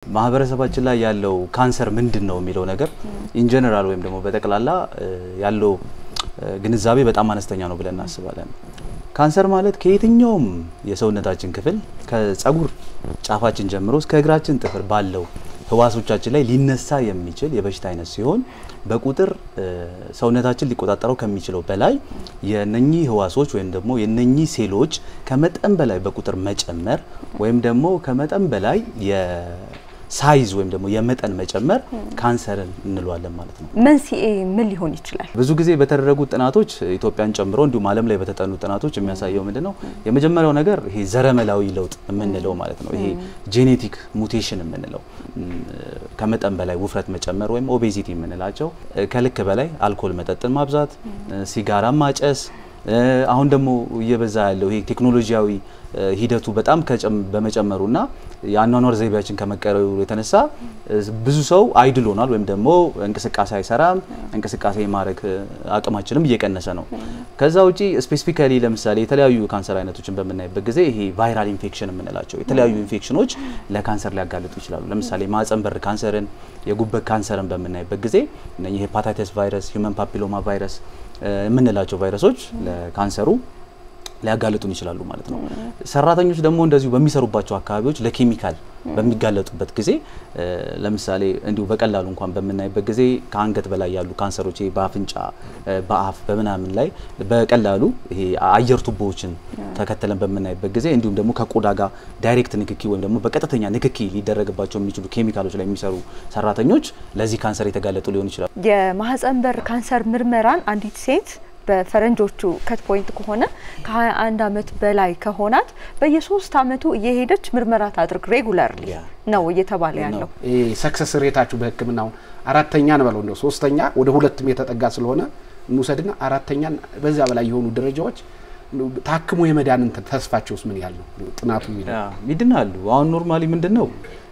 ማህበረሰባችን ላይ ያለው ካንሰር ምንድን ነው የሚለው ነገር ኢንጀነራል ወይም ደግሞ በጠቅላላ ያለው ግንዛቤ በጣም አነስተኛ ነው ብለን እናስባለን። ካንሰር ማለት ከየትኛውም የሰውነታችን ክፍል ከጸጉር ጫፋችን ጀምሮ እስከ እግራችን ጥፍር ባለው ህዋሶቻችን ላይ ሊነሳ የሚችል የበሽታ አይነት ሲሆን በቁጥር ሰውነታችን ሊቆጣጠረው ከሚችለው በላይ የነኚህ ህዋሶች ወይም ደግሞ የነኚህ ሴሎች ከመጠን በላይ በቁጥር መጨመር ወይም ደግሞ ከመጠን በላይ ሳይዝ ወይም ደግሞ የመጠን መጨመር ካንሰርን እንለዋለን ማለት ነው። መንስኤ ምን ሊሆን ይችላል? ብዙ ጊዜ በተደረጉ ጥናቶች ኢትዮጵያን ጨምሮ እንዲሁም ዓለም ላይ በተጠኑ ጥናቶች የሚያሳየው ምንድን ነው? የመጀመሪያው ነገር ይሄ ዘረመላዊ ለውጥ የምንለው ማለት ነው። ይሄ ጄኔቲክ ሙቴሽን የምንለው ከመጠን በላይ ውፍረት መጨመር ወይም ኦቤዚቲ የምንላቸው፣ ከልክ በላይ አልኮል መጠጥን ማብዛት፣ ሲጋራ ማጨስ አሁን ደግሞ እየበዛ ያለው ይሄ ቴክኖሎጂያዊ ሂደቱ በጣም በመጨመሩና የአኗኗር ዘይቤያችን ከመቀየሩ የተነሳ ብዙ ሰው አይድል ሆኗል፣ ወይም ደግሞ እንቅስቃሴ አይሰራም። እንቅስቃሴ የማድረግ አቅማችንም እየቀነሰ ነው። ከዛ ውጪ ስፔሲፊካሊ ለምሳሌ የተለያዩ ካንሰር አይነቶችን በምናይበት ጊዜ ይሄ ቫይራል ኢንፌክሽን የምንላቸው የተለያዩ ኢንፌክሽኖች ለካንሰር ሊያጋልጡ ይችላሉ። ለምሳሌ ማህጸን በር ካንሰርን፣ የጉበት ካንሰርን በምናይበት ጊዜ እነኚህ ሄፓታይተስ ቫይረስ፣ ሂውመን ፓፒሎማ ቫይረስ የምንላቸው ቫይረሶች ለካንሰሩ ሊያጋልጡን ይችላሉ ማለት ነው። ሰራተኞች ደግሞ እንደዚሁ በሚሰሩባቸው አካባቢዎች ለኬሚካል በሚጋለጡበት ጊዜ ለምሳሌ እንዲሁ በቀላሉ እንኳን በምናይበት ጊዜ ከአንገት በላይ ያሉ ካንሰሮች በአፍንጫ፣ በአፍ፣ በምናምን ላይ በቀላሉ ይሄ አየር ቱቦዎችን ተከትለን በምናይበት ጊዜ እንዲሁም ደግሞ ከቆዳ ጋር ዳይሬክት ንክኪ ወይም ደግሞ በቀጥተኛ ንክኪ ሊደረግባቸው የሚችሉ ኬሚካሎች ላይ የሚሰሩ ሰራተኞች ለዚህ ካንሰር የተጋለጡ ሊሆን ይችላሉ። የማህጸን በር ካንሰር ምርመራን አንዲት ሴት በፈረንጆቹ ከት ፖይንት ከሆነ ከ21 ዓመት በላይ ከሆናት በየሶስት አመቱ እየሄደች ምርመራ ታድርግ ሬጉላርሊ ነው እየተባለ ያለው። ሰክሰስ ሬታችሁ በሕክምናው አራተኛ ነው በለው እንደው ሶስተኛ ወደ ሁለትም የተጠጋ ስለሆነ እንውሰድና አራተኛን በዛ በላይ የሆኑ ደረጃዎች ታክሞ የመዳን እንትን ተስፋቸውስ ምን ያህል ነው? ጥናቱ ይድናሉ። አሁን ኖርማሊ ምንድን ነው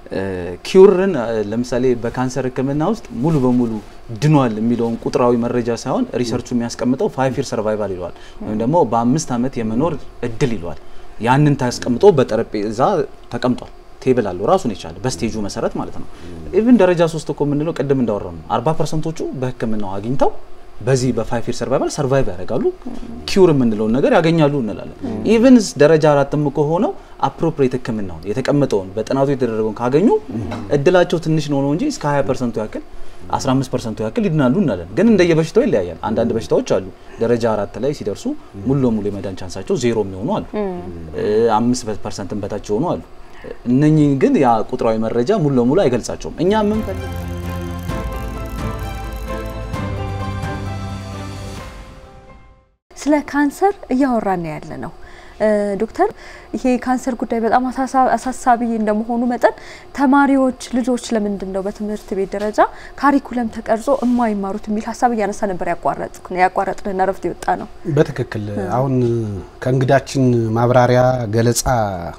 ኪውርን ለምሳሌ በካንሰር ህክምና ውስጥ ሙሉ በሙሉ ድኗል የሚለውን ቁጥራዊ መረጃ ሳይሆን ሪሰርቹ የሚያስቀምጠው ፋይቭ ይር ሰርቫይቫል ይለዋል፣ ወይም ደግሞ በአምስት ዓመት የመኖር እድል ይለዋል። ያንን ታስቀምጦ በጠረጴዛ ተቀምጧል። ቴብል አለው ራሱን የቻለ በስቴጁ መሰረት ማለት ነው። ኢቭን ደረጃ ሶስት እኮ የምንለው ቅድም እንዳወራ ነው። አርባ ፐርሰንቶቹ በህክምናው አግኝተው በዚህ በፋይቭ ይር ሰርቫይቫል ሰርቫይቭ ያደርጋሉ። ኪውር የምንለውን ነገር ያገኛሉ እንላለን። ኢቭን ደረጃ አራትም ከሆነው አፕሮፕሬት ህክምናውን የተቀመጠውን በጥናቱ የተደረገውን ካገኙ እድላቸው ትንሽ ነው ነው እንጂ እስከ 20 ፐርሰንቱ ያክል 15 ፐርሰንቱ ያክል ይድናሉ እንላለን። ግን እንደየበሽታው ይለያያል። አንዳንድ በሽታዎች አሉ ደረጃ አራት ላይ ሲደርሱ ሙሉ ለሙሉ የመዳን ቻንሳቸው ዜሮ የሚሆኑ አሉ። አምስት ፐርሰንትን በታች የሆኑ አሉ። እነኚህ ግን ያ ቁጥራዊ መረጃ ሙሉ ለሙሉ አይገልጻቸውም። እኛ የምንፈልግ ስለ ካንሰር እያወራን ያለ ነው። ዶክተር ይሄ ካንሰር ጉዳይ በጣም አሳሳቢ እንደመሆኑ መጠን ተማሪዎች ልጆች ለምንድን ነው በትምህርት ቤት ደረጃ ካሪኩለም ተቀርጾ የማይማሩት የሚል ሀሳብ እያነሳ ነበር ያቋረጥንና ረፍት የወጣ ነው። በትክክል አሁን ከእንግዳችን ማብራሪያ ገለጻ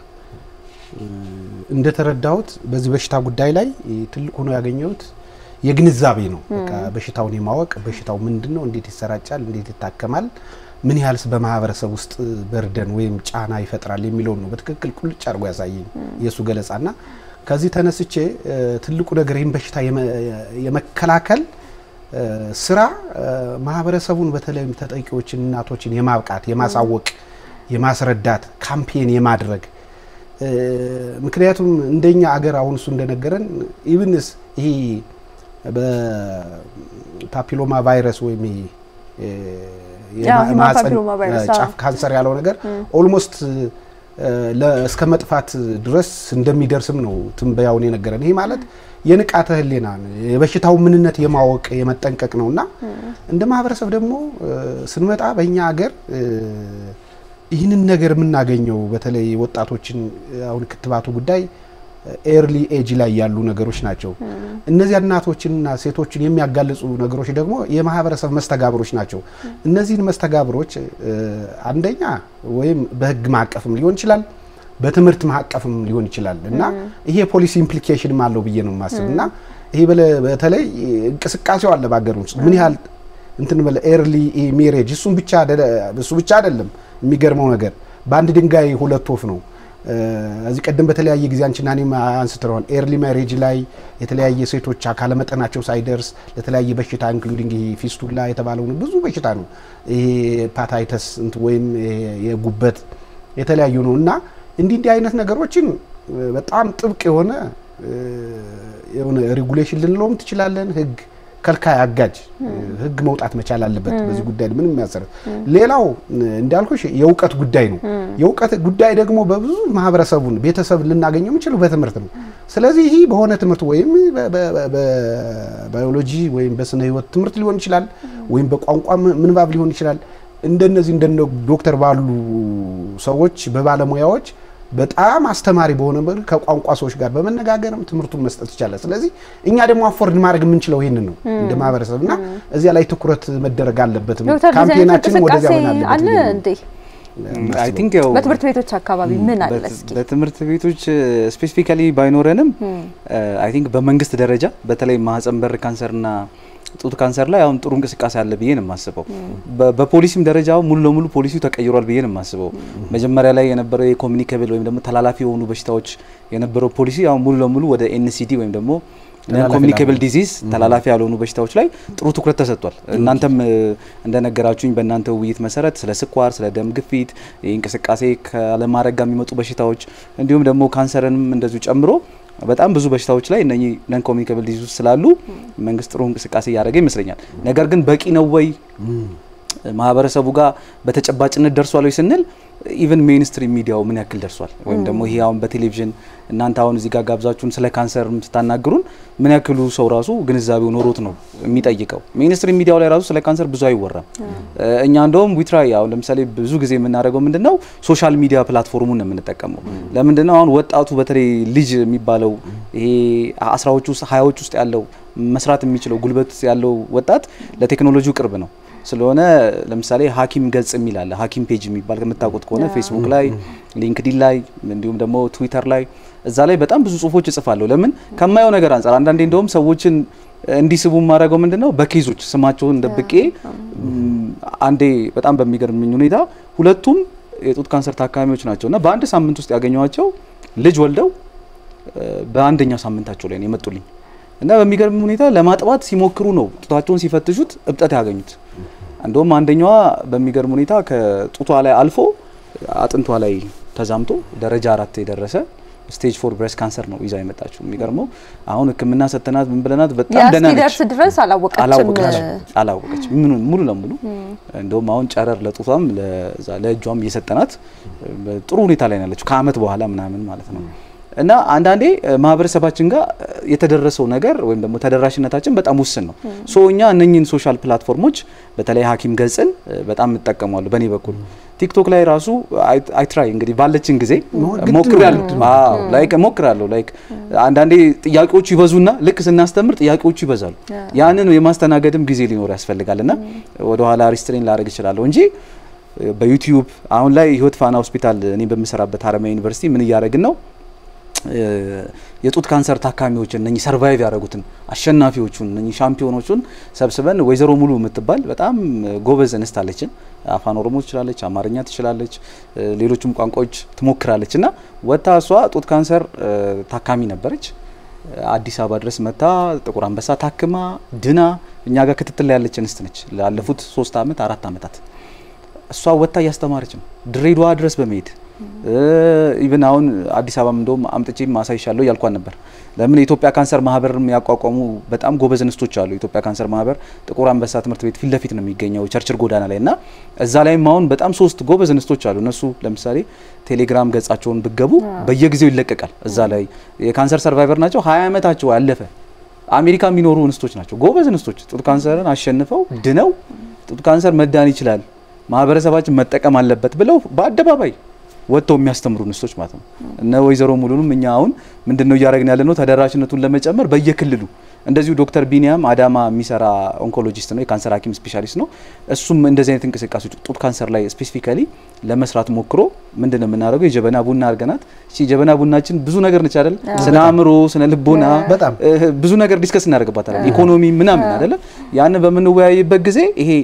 እንደተረዳሁት በዚህ በሽታ ጉዳይ ላይ ትልቅ ሆኖ ያገኘሁት የግንዛቤ ነው። በቃ በሽታውን የማወቅ በሽታው ምንድን ነው፣ እንዴት ይሰራጫል፣ እንዴት ይታከማል ምን ያህልስ በማህበረሰብ ውስጥ በርደን ወይም ጫና ይፈጥራል የሚለውን ነው በትክክል ቁልጭ አድርጎ ያሳየኝ የእሱ ገለጻና ከዚህ ተነስቼ ትልቁ ነገር ይህን በሽታ የመከላከል ስራ ማህበረሰቡን በተለይም ተጠቂዎችን እናቶችን የማብቃት የማሳወቅ የማስረዳት ካምፔን የማድረግ ምክንያቱም እንደኛ አገር አሁን እሱ እንደነገረን ኢብንስ ይሄ በፓፒሎማ ቫይረስ ወይም የማህጸን ጫፍ ካንሰር ያለው ነገር ኦልሞስት እስከ መጥፋት ድረስ እንደሚደርስም ነው ትንበያውን የነገረን። ይሄ ማለት የንቃተ ህሊና የበሽታው ምንነት የማወቅ የመጠንቀቅ ነው እና እንደ ማህበረሰብ ደግሞ ስንመጣ በእኛ ሀገር ይህንን ነገር የምናገኘው በተለይ ወጣቶችን አሁን ክትባቱ ጉዳይ ኤርሊ ኤጅ ላይ ያሉ ነገሮች ናቸው። እነዚያ እናቶችንና ሴቶችን የሚያጋልጹ ነገሮች ደግሞ የማህበረሰብ መስተጋብሮች ናቸው። እነዚህን መስተጋብሮች አንደኛ ወይም በህግ ማዕቀፍም ሊሆን ይችላል፣ በትምህርት ማዕቀፍም ሊሆን ይችላል እና ይሄ ፖሊሲ ኢምፕሊኬሽንም አለው ብዬ ነው የማስብ እና ይሄ በተለይ እንቅስቃሴው አለ በሀገር ውስጥ ምን ያህል እንትን በለ ኤርሊ ሜሬጅ እሱም ብቻ እሱ ብቻ አይደለም። የሚገርመው ነገር በአንድ ድንጋይ ሁለት ወፍ ነው። እዚህ ቀደም በተለያየ ጊዜ አንቺና እኔም አንስተነዋል። ኤርሊ ማሬጅ ላይ የተለያየ ሴቶች አካለ መጠናቸው ሳይደርስ ለተለያየ በሽታ ኢንክሉዲንግ ይሄ ፊስቱላ የተባለውን ብዙ በሽታ ነው ይሄ ፓታይተስ ወይም የጉበት የተለያዩ ነው እና እንዲህ እንዲህ አይነት ነገሮችን በጣም ጥብቅ የሆነ የሆነ ሬጉሌሽን ልንለውም ትችላለን ህግ ከልካይ አጋጅ ህግ መውጣት መቻል አለበት። በዚህ ጉዳይ ምንም የሚያሰረት ሌላው እንዳልኩሽ የእውቀት ጉዳይ ነው። የእውቀት ጉዳይ ደግሞ በብዙ ማህበረሰቡን ቤተሰብ ልናገኘው የምንችለው በትምህርት ነው። ስለዚህ ይህ በሆነ ትምህርት ወይም በባዮሎጂ ወይም በስነ ህይወት ትምህርት ሊሆን ይችላል፣ ወይም በቋንቋ ምንባብ ሊሆን ይችላል። እንደነዚህ እንደነ ዶክተር ባሉ ሰዎች በባለሙያዎች በጣም አስተማሪ በሆነ መልክ ከቋንቋ ሰዎች ጋር በመነጋገርም ትምህርቱን መስጠት ይቻላል። ስለዚህ እኛ ደግሞ አፎርድ ማድረግ የምንችለው ይህንን ነው እንደ ማህበረሰብ እና እዚያ ላይ ትኩረት መደረግ አለበት። ካምፔናችንም ወደዚያ ሆን አለ እንዴ? አይ ቲንክ ያው በትምህርት ቤቶች አካባቢ ምን አለ? እስኪ በትምህርት ቤቶች ስፔሲፊካሊ ባይኖረንም አይ ቲንክ በመንግስት ደረጃ በተለይ ማህፀን በር ካንሰርና ጡት ካንሰር ላይ አሁን ጥሩ እንቅስቃሴ አለ ብዬ ነው የማስበው። በፖሊሲም ደረጃ ሙሉ ለሙሉ ፖሊሲው ተቀይሯል ብዬ ነው የማስበው። መጀመሪያ ላይ የነበረው የኮሚኒኬብል ወይም ደግሞ ተላላፊ የሆኑ በሽታዎች የነበረው ፖሊሲ አሁን ሙሉ ለሙሉ ወደ ኤንሲዲ ወይም ደግሞ ኮሚኒኬብል ዲዚዝ ተላላፊ ያልሆኑ በሽታዎች ላይ ጥሩ ትኩረት ተሰጥቷል። እናንተም እንደነገራችሁኝ በእናንተ ውይይት መሰረት ስለ ስኳር፣ ስለ ደም ግፊት፣ እንቅስቃሴ ካለማድረግ ጋር የሚመጡ በሽታዎች እንዲሁም ደግሞ ካንሰርንም እንደዚሁ ጨምሮ በጣም ብዙ በሽታዎች ላይ እነኚህ ነን ኮሚኒኬብል ዲዚዝ ስላሉ መንግስት ጥሩ እንቅስቃሴ እያደረገ ይመስለኛል። ነገር ግን በቂ ነው ወይ ማህበረሰቡ ጋር በተጨባጭነት ደርሷል ወይ ስንል ኢቨን ሜይንስትሪም ሚዲያው ምን ያክል ደርሷል ወይም ደግሞ ይሄ አሁን በቴሌቪዥን እናንተ አሁን እዚህ ጋር ጋብዛችሁን ስለ ካንሰር ስታናግሩን ምን ያክሉ ሰው ራሱ ግንዛቤው ኖሮት ነው የሚጠይቀው። ሜይንስትሪም ሚዲያው ላይ ራሱ ስለ ካንሰር ብዙ አይወራም። እኛ እንደውም ዊትራይ አሁን ለምሳሌ ብዙ ጊዜ የምናደርገው ምንድን ነው ሶሻል ሚዲያ ፕላትፎርሙን ነው የምንጠቀመው። ለምንድን ነው አሁን ወጣቱ በተለይ ልጅ የሚባለው ይሄ አስራዎች ውስጥ ሀያዎች ውስጥ ያለው መስራት የሚችለው ጉልበት ያለው ወጣት ለቴክኖሎጂው ቅርብ ነው ስለሆነ ለምሳሌ ሀኪም ገጽ የሚል አለ። ሀኪም ፔጅ የሚባል ከምታውቁት ከሆነ ፌስቡክ ላይ፣ ሊንክዲን ላይ እንዲሁም ደግሞ ትዊተር ላይ እዛ ላይ በጣም ብዙ ጽሁፎች እጽፋለሁ። ለምን ከማየው ነገር አንጻር አንዳንዴ እንደውም ሰዎችን እንዲስቡ የማደርገው ምንድን ነው በኬዞች ስማቸውን ደብቄ አንዴ በጣም በሚገርምኝ ሁኔታ ሁለቱም የጡት ካንሰር ታካሚዎች ናቸው እና በአንድ ሳምንት ውስጥ ያገኘኋቸው ልጅ ወልደው በአንደኛው ሳምንታቸው ላይ ነው የመጡልኝ እና በሚገርም ሁኔታ ለማጥባት ሲሞክሩ ነው ጡታቸውን ሲፈትሹት እብጠት ያገኙት። እንደውም አንደኛዋ በሚገርም ሁኔታ ከጡቷ ላይ አልፎ አጥንቷ ላይ ተዛምቶ ደረጃ አራት የደረሰ ስቴጅ ፎር ብሬስት ካንሰር ነው ይዛ የመጣችው። የሚገርመው አሁን ሕክምና ሰተናት ምን ብለናት በጣም ደህና ነች። ደርስ ድረስ አላወቀችም አላወቀችም ሙሉ ለሙሉ እንደውም አሁን ጨረር ለጡቷም ለእጇም እየሰጠናት ጥሩ ሁኔታ ላይ ናለችው ከአመት በኋላ ምናምን ማለት ነው። እና አንዳንዴ ማህበረሰባችን ጋር የተደረሰው ነገር ወይም ደግሞ ተደራሽነታችን በጣም ውስን ነው። ሶ እኛ እነኝህን ሶሻል ፕላትፎርሞች በተለይ ሀኪም ገጽን በጣም እጠቀማለሁ በእኔ በኩል ቲክቶክ ላይ ራሱ አይትራይ እንግዲህ ባለችን ጊዜ ሞክራለሁ ላይክ ሞክራለሁ ላይክ አንዳንዴ ጥያቄዎቹ ይበዙና ልክ ስናስተምር ጥያቄዎቹ ይበዛሉ። ያንን የማስተናገድም ጊዜ ሊኖር ያስፈልጋል እና ወደኋላ ሪስትሬን ላደርግ እችላለሁ እንጂ በዩቲዩብ አሁን ላይ ህይወት ፋና ሆስፒታል እኔ በምሰራበት ሀረማያ ዩኒቨርሲቲ ምን እያደረግን ነው የጡት ካንሰር ታካሚዎችን እነኚህ ሰርቫይቭ ያደረጉትን አሸናፊዎቹን እነኚህ ሻምፒዮኖቹን ሰብስበን ወይዘሮ ሙሉ የምትባል በጣም ጎበዝ እንስት አለችን። አፋን ኦሮሞ ትችላለች፣ አማርኛ ትችላለች፣ ሌሎችም ቋንቋዎች ትሞክራለች እና ወጥታ እሷ ጡት ካንሰር ታካሚ ነበረች። አዲስ አበባ ድረስ መታ ጥቁር አንበሳ ታክማ ድና እኛ ጋር ክትትል ላይ ያለች እንስት ነች። ላለፉት ሶስት አመት አራት አመታት እሷ ወጥታ እያስተማረች ነው ድሬዳዋ ድረስ በመሄድ ኢቭን አሁን አዲስ አበባ እንደውም አምጥቼ ማሳይሻለሁ እያልኳን ነበር። ለምን የኢትዮጵያ ካንሰር ማህበርም ያቋቋሙ በጣም ጎበዝ እንስቶች አሉ። የኢትዮጵያ ካንሰር ማህበር ጥቁር አንበሳ ትምህርት ቤት ፊት ለፊት ነው የሚገኘው ቸርችል ጎዳና ላይ እና እዛ ላይም አሁን በጣም ሶስት ጎበዝ እንስቶች አሉ። እነሱ ለምሳሌ ቴሌግራም ገጻቸውን ብገቡ በየጊዜው ይለቀቃል። እዛ ላይ የካንሰር ሰርቫይቨር ናቸው። ሀያ ዓመታቸው ያለፈ አሜሪካ የሚኖሩ እንስቶች ናቸው። ጎበዝ እንስቶች ጡት ካንሰርን አሸንፈው ድነው ጡት ካንሰር መዳን ይችላል፣ ማህበረሰባችን መጠቀም አለበት ብለው በአደባባይ ወጥተው የሚያስተምሩ እንስቶች ማለት ነው። እነ ወይዘሮ ሙሉንም እኛ አሁን ምንድን ነው እያደረግን ያለ ነው ተደራሽነቱን ለመጨመር በየክልሉ እንደዚሁ ዶክተር ቢኒያም አዳማ የሚሰራ ኦንኮሎጂስት ነው፣ የካንሰር ሐኪም ስፔሻሊስት ነው። እሱም እንደዚህ አይነት እንቅስቃሴዎች ጡት ካንሰር ላይ ስፔሲፊካሊ ለመስራት ሞክሮ ምንድን ነው የምናደርገው የጀበና ቡና አድርገናት። እሺ ጀበና ቡናችን ብዙ ነገር ነች አይደል? ስነ አእምሮ፣ ስነ ልቦና ብዙ ነገር ዲስከስ እናደርግባታለን። ኢኮኖሚ ምናምን አይደለ? ያንን በምንወያይበት ጊዜ ይሄ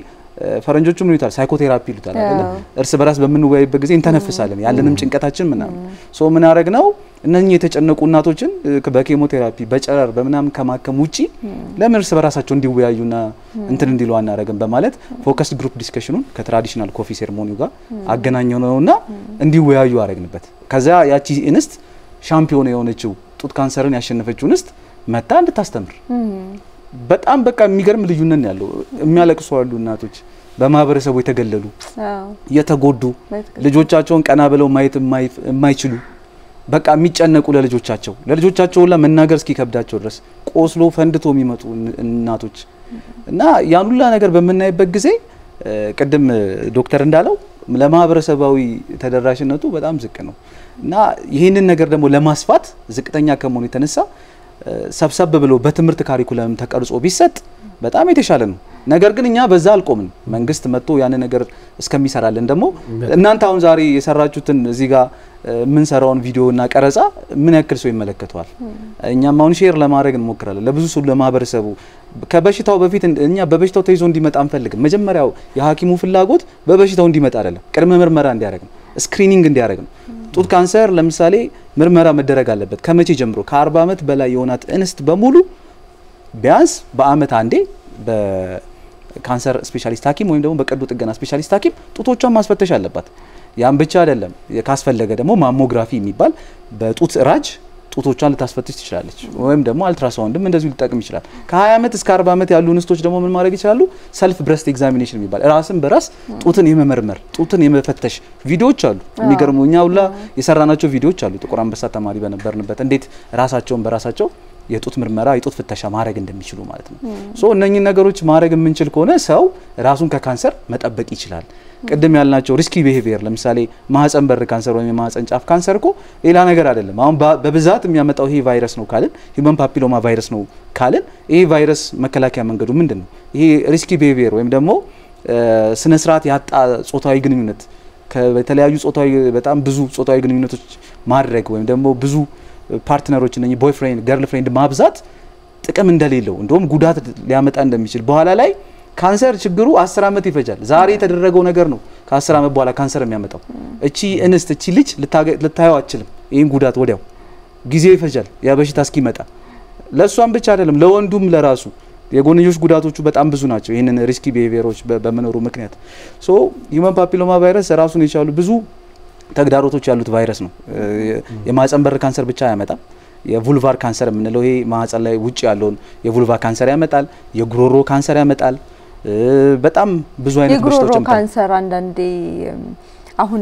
ፈረንጆቹ ምን ይሉታል ሳይኮቴራፒ ይሉታል አይደለ እርስ በራስ በምንወያይበት ጊዜ እንተነፍሳለን ያለንም ጭንቀታችን ምናምን ሶ ምን አረግ ነው እነኚህ የተጨነቁ እናቶችን በኬሞቴራፒ በጨረር በምናምን ከማከም ውጪ ለምን እርስ በራሳቸው እንዲወያዩና እንትን እንዲሉ አናረግም በማለት ፎከስድ ግሩፕ ዲስከሽኑን ከትራዲሽናል ኮፊ ሴርሞኒው ጋር አገናኘው ነውና እንዲወያዩ አረግንበት ከዛ ያቺ እንስት ሻምፒዮን የሆነችው ጡት ካንሰርን ያሸነፈችው እንስት መታ እንድታስተምር በጣም በቃ የሚገርም ልዩነት ነው ያለው። የሚያለቅሱ አሉ እናቶች፣ በማህበረሰቡ የተገለሉ የተጎዱ ልጆቻቸውን ቀና ብለው ማየት የማይችሉ በቃ የሚጨነቁ ለልጆቻቸው ለልጆቻቸው ሁላ መናገር እስኪከብዳቸው ድረስ ቆስሎ ፈንድቶ የሚመጡ እናቶች እና ያን ሁላ ነገር በምናይበት ጊዜ ቅድም ዶክተር እንዳለው ለማህበረሰባዊ ተደራሽነቱ በጣም ዝቅ ነው እና ይህንን ነገር ደግሞ ለማስፋት ዝቅተኛ ከመሆኑ የተነሳ ሰብሰብ ብሎ በትምህርት ካሪኩለም ተቀርጾ ቢሰጥ በጣም የተሻለ ነው። ነገር ግን እኛ በዛ አልቆምን። መንግስት መጥቶ ያን ነገር እስከሚሰራልን ደግሞ እናንተ አሁን ዛሬ የሰራችሁትን እዚህ ጋር የምንሰራውን ቪዲዮ እና ቀረጻ ምን ያክል ሰው ይመለከተዋል? እኛም አሁን ሼር ለማድረግ እንሞክራለን ለብዙ ሰው ለማህበረሰቡ። ከበሽታው በፊት እኛ በበሽታው ተይዞ እንዲመጣ አንፈልግም። መጀመሪያው የሐኪሙ ፍላጎት በበሽታው እንዲመጣ አይደለም፣ ቅድመ ምርመራ እንዲያደርግ ነው፣ ስክሪኒንግ እንዲያደርግ ነው። ጡት ካንሰር ለምሳሌ ምርመራ መደረግ አለበት። ከመቼ ጀምሮ? ከ40 ዓመት በላይ የሆናት እንስት በሙሉ ቢያንስ በአመት አንዴ በካንሰር ስፔሻሊስት ሐኪም ወይም ደግሞ በቀዶ ጥገና ስፔሻሊስት ሐኪም ጡቶቿን ማስፈተሽ አለባት። ያን ብቻ አይደለም፣ ካስፈለገ ደግሞ ማሞግራፊ የሚባል በጡት ራጅ ጡቶቿን ልታስፈትሽ ትችላለች። ወይም ደግሞ አልትራሳውንድም እንደዚሁ ሊጠቅም ይችላል። ከ20 ዓመት እስከ 40 ዓመት ያሉ እንስቶች ደግሞ ምን ማድረግ ይችላሉ? ሰልፍ ብረስት ኤግዛሚኔሽን የሚባል ራስን በራስ ጡትን የመመርመር ጡትን የመፈተሽ ቪዲዮዎች አሉ። የሚገርሙ እኛ ሁላ የሰራናቸው ቪዲዮዎች አሉ። ጥቁር አንበሳ ተማሪ በነበርንበት እንዴት ራሳቸውን በራሳቸው የጡት ምርመራ የጡት ፍተሻ ማድረግ እንደሚችሉ ማለት ነው። ሶ እነኚህን ነገሮች ማድረግ የምንችል ከሆነ ሰው ራሱን ከካንሰር መጠበቅ ይችላል። ቅድም ያልናቸው ሪስኪ ቢሄቪየር ለምሳሌ ማህፀን በር ካንሰር ወይም የማህፀን ጫፍ ካንሰር እኮ ሌላ ነገር አይደለም። አሁን በብዛት የሚያመጣው ይሄ ቫይረስ ነው ካልን ሂውመን ፓፒሎማ ቫይረስ ነው ካልን ይሄ ቫይረስ መከላከያ መንገዱ ምንድን ነው? ይሄ ሪስኪ ቢሄቪየር ወይም ደግሞ ስነ ስርዓት ያጣ ጾታዊ ግንኙነት ከተለያዩ ጾታዊ በጣም ብዙ ጾታዊ ግንኙነቶች ማድረግ ወይም ደግሞ ብዙ ፓርትነሮች እነ ቦይ ፍሬንድ ገርል ፍሬንድ ማብዛት ጥቅም እንደሌለው እንደውም ጉዳት ሊያመጣ እንደሚችል በኋላ ላይ ካንሰር ችግሩ አስር ዓመት ይፈጃል። ዛሬ የተደረገው ነገር ነው ከአስር ዓመት በኋላ ካንሰር የሚያመጣው። እቺ እንስት እቺ ልጅ ልታየው አችልም። ይህን ጉዳት ወዲያው ጊዜው ይፈጃል ያ በሽታ እስኪመጣ። ለእሷም ብቻ አይደለም ለወንዱም ለራሱ የጎንዮሽ ጉዳቶቹ በጣም ብዙ ናቸው። ይህንን ሪስኪ ቢሄቪየሮች በመኖሩ ምክንያት ሶ ሂውመን ፓፒሎማ ቫይረስ ራሱን የቻሉ ብዙ ተግዳሮቶች ያሉት ቫይረስ ነው። የማህፀን በር ካንሰር ብቻ አያመጣም። የvulvar ካንሰር የምንለው ይሄ ማህፀን ላይ ውጭ ያለውን የvulva ካንሰር ያመጣል። የጉሮሮ ካንሰር ያመጣል። በጣም ብዙ አይነት የጉሮሮ በሽታዎች ካንሰር አንዳንዴ አሁን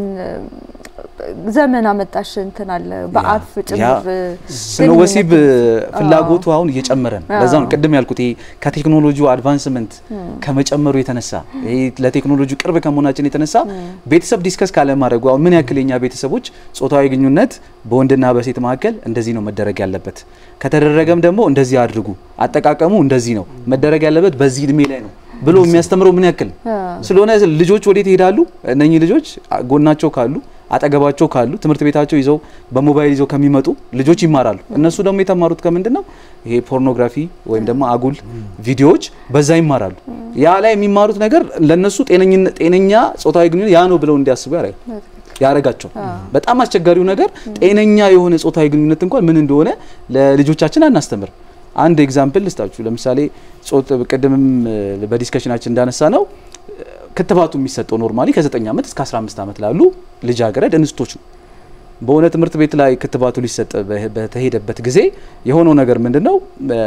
ዘመን አመጣሽ እንትን አለ በአፍ ጭምር ስነ ወሲብ ፍላጎቱ አሁን እየጨመረ ነው። ለዛ ነው ቅድም ያልኩት ይሄ ከቴክኖሎጂው አድቫንስመንት ከመጨመሩ የተነሳ ይሄ ለቴክኖሎጂ ቅርብ ከመሆናችን የተነሳ ቤተሰብ ዲስከስ ካለ ማድረጉ አሁን ምን ያክል የኛ ቤተሰቦች ጾታዊ ግንኙነት በወንድና በሴት መካከል እንደዚህ ነው መደረግ ያለበት፣ ከተደረገም ደግሞ እንደዚህ አድርጉ፣ አጠቃቀሙ እንደዚህ ነው መደረግ ያለበት በዚህ እድሜ ላይ ነው ብሎ የሚያስተምረው ምን ያክል ስለሆነ ልጆች ወዴት ይሄዳሉ? እነኚህ ልጆች ጎናቸው ካሉ አጠገባቸው ካሉ ትምህርት ቤታቸው ይዘው በሞባይል ይዘው ከሚመጡ ልጆች ይማራሉ። እነሱ ደግሞ የተማሩት ከምንድን ነው? ይሄ ፖርኖግራፊ ወይም ደግሞ አጉል ቪዲዮዎች በዛ ይማራሉ። ያ ላይ የሚማሩት ነገር ለነሱ ጤነኛ ጾታዊ ግንኙነት ያ ነው ብለው እንዲያስቡ ያደርጋል ያረጋቸው በጣም አስቸጋሪው ነገር ጤነኛ የሆነ ጾታዊ ግንኙነት እንኳን ምን እንደሆነ ለልጆቻችን አናስተምር። አንድ ኤግዛምፕል ልስጣችሁ። ለምሳሌ ጾት ቅድምም በዲስከሽናችን እንዳነሳ ነው ክትባቱ የሚሰጠው ኖርማሊ ከ9 ዓመት እስከ 15 ዓመት ላሉ ልጃገረድ እንስቶች ነው። በሆነ ትምህርት ቤት ላይ ክትባቱ ሊሰጥ በተሄደበት ጊዜ የሆነው ነገር ምንድን ነው?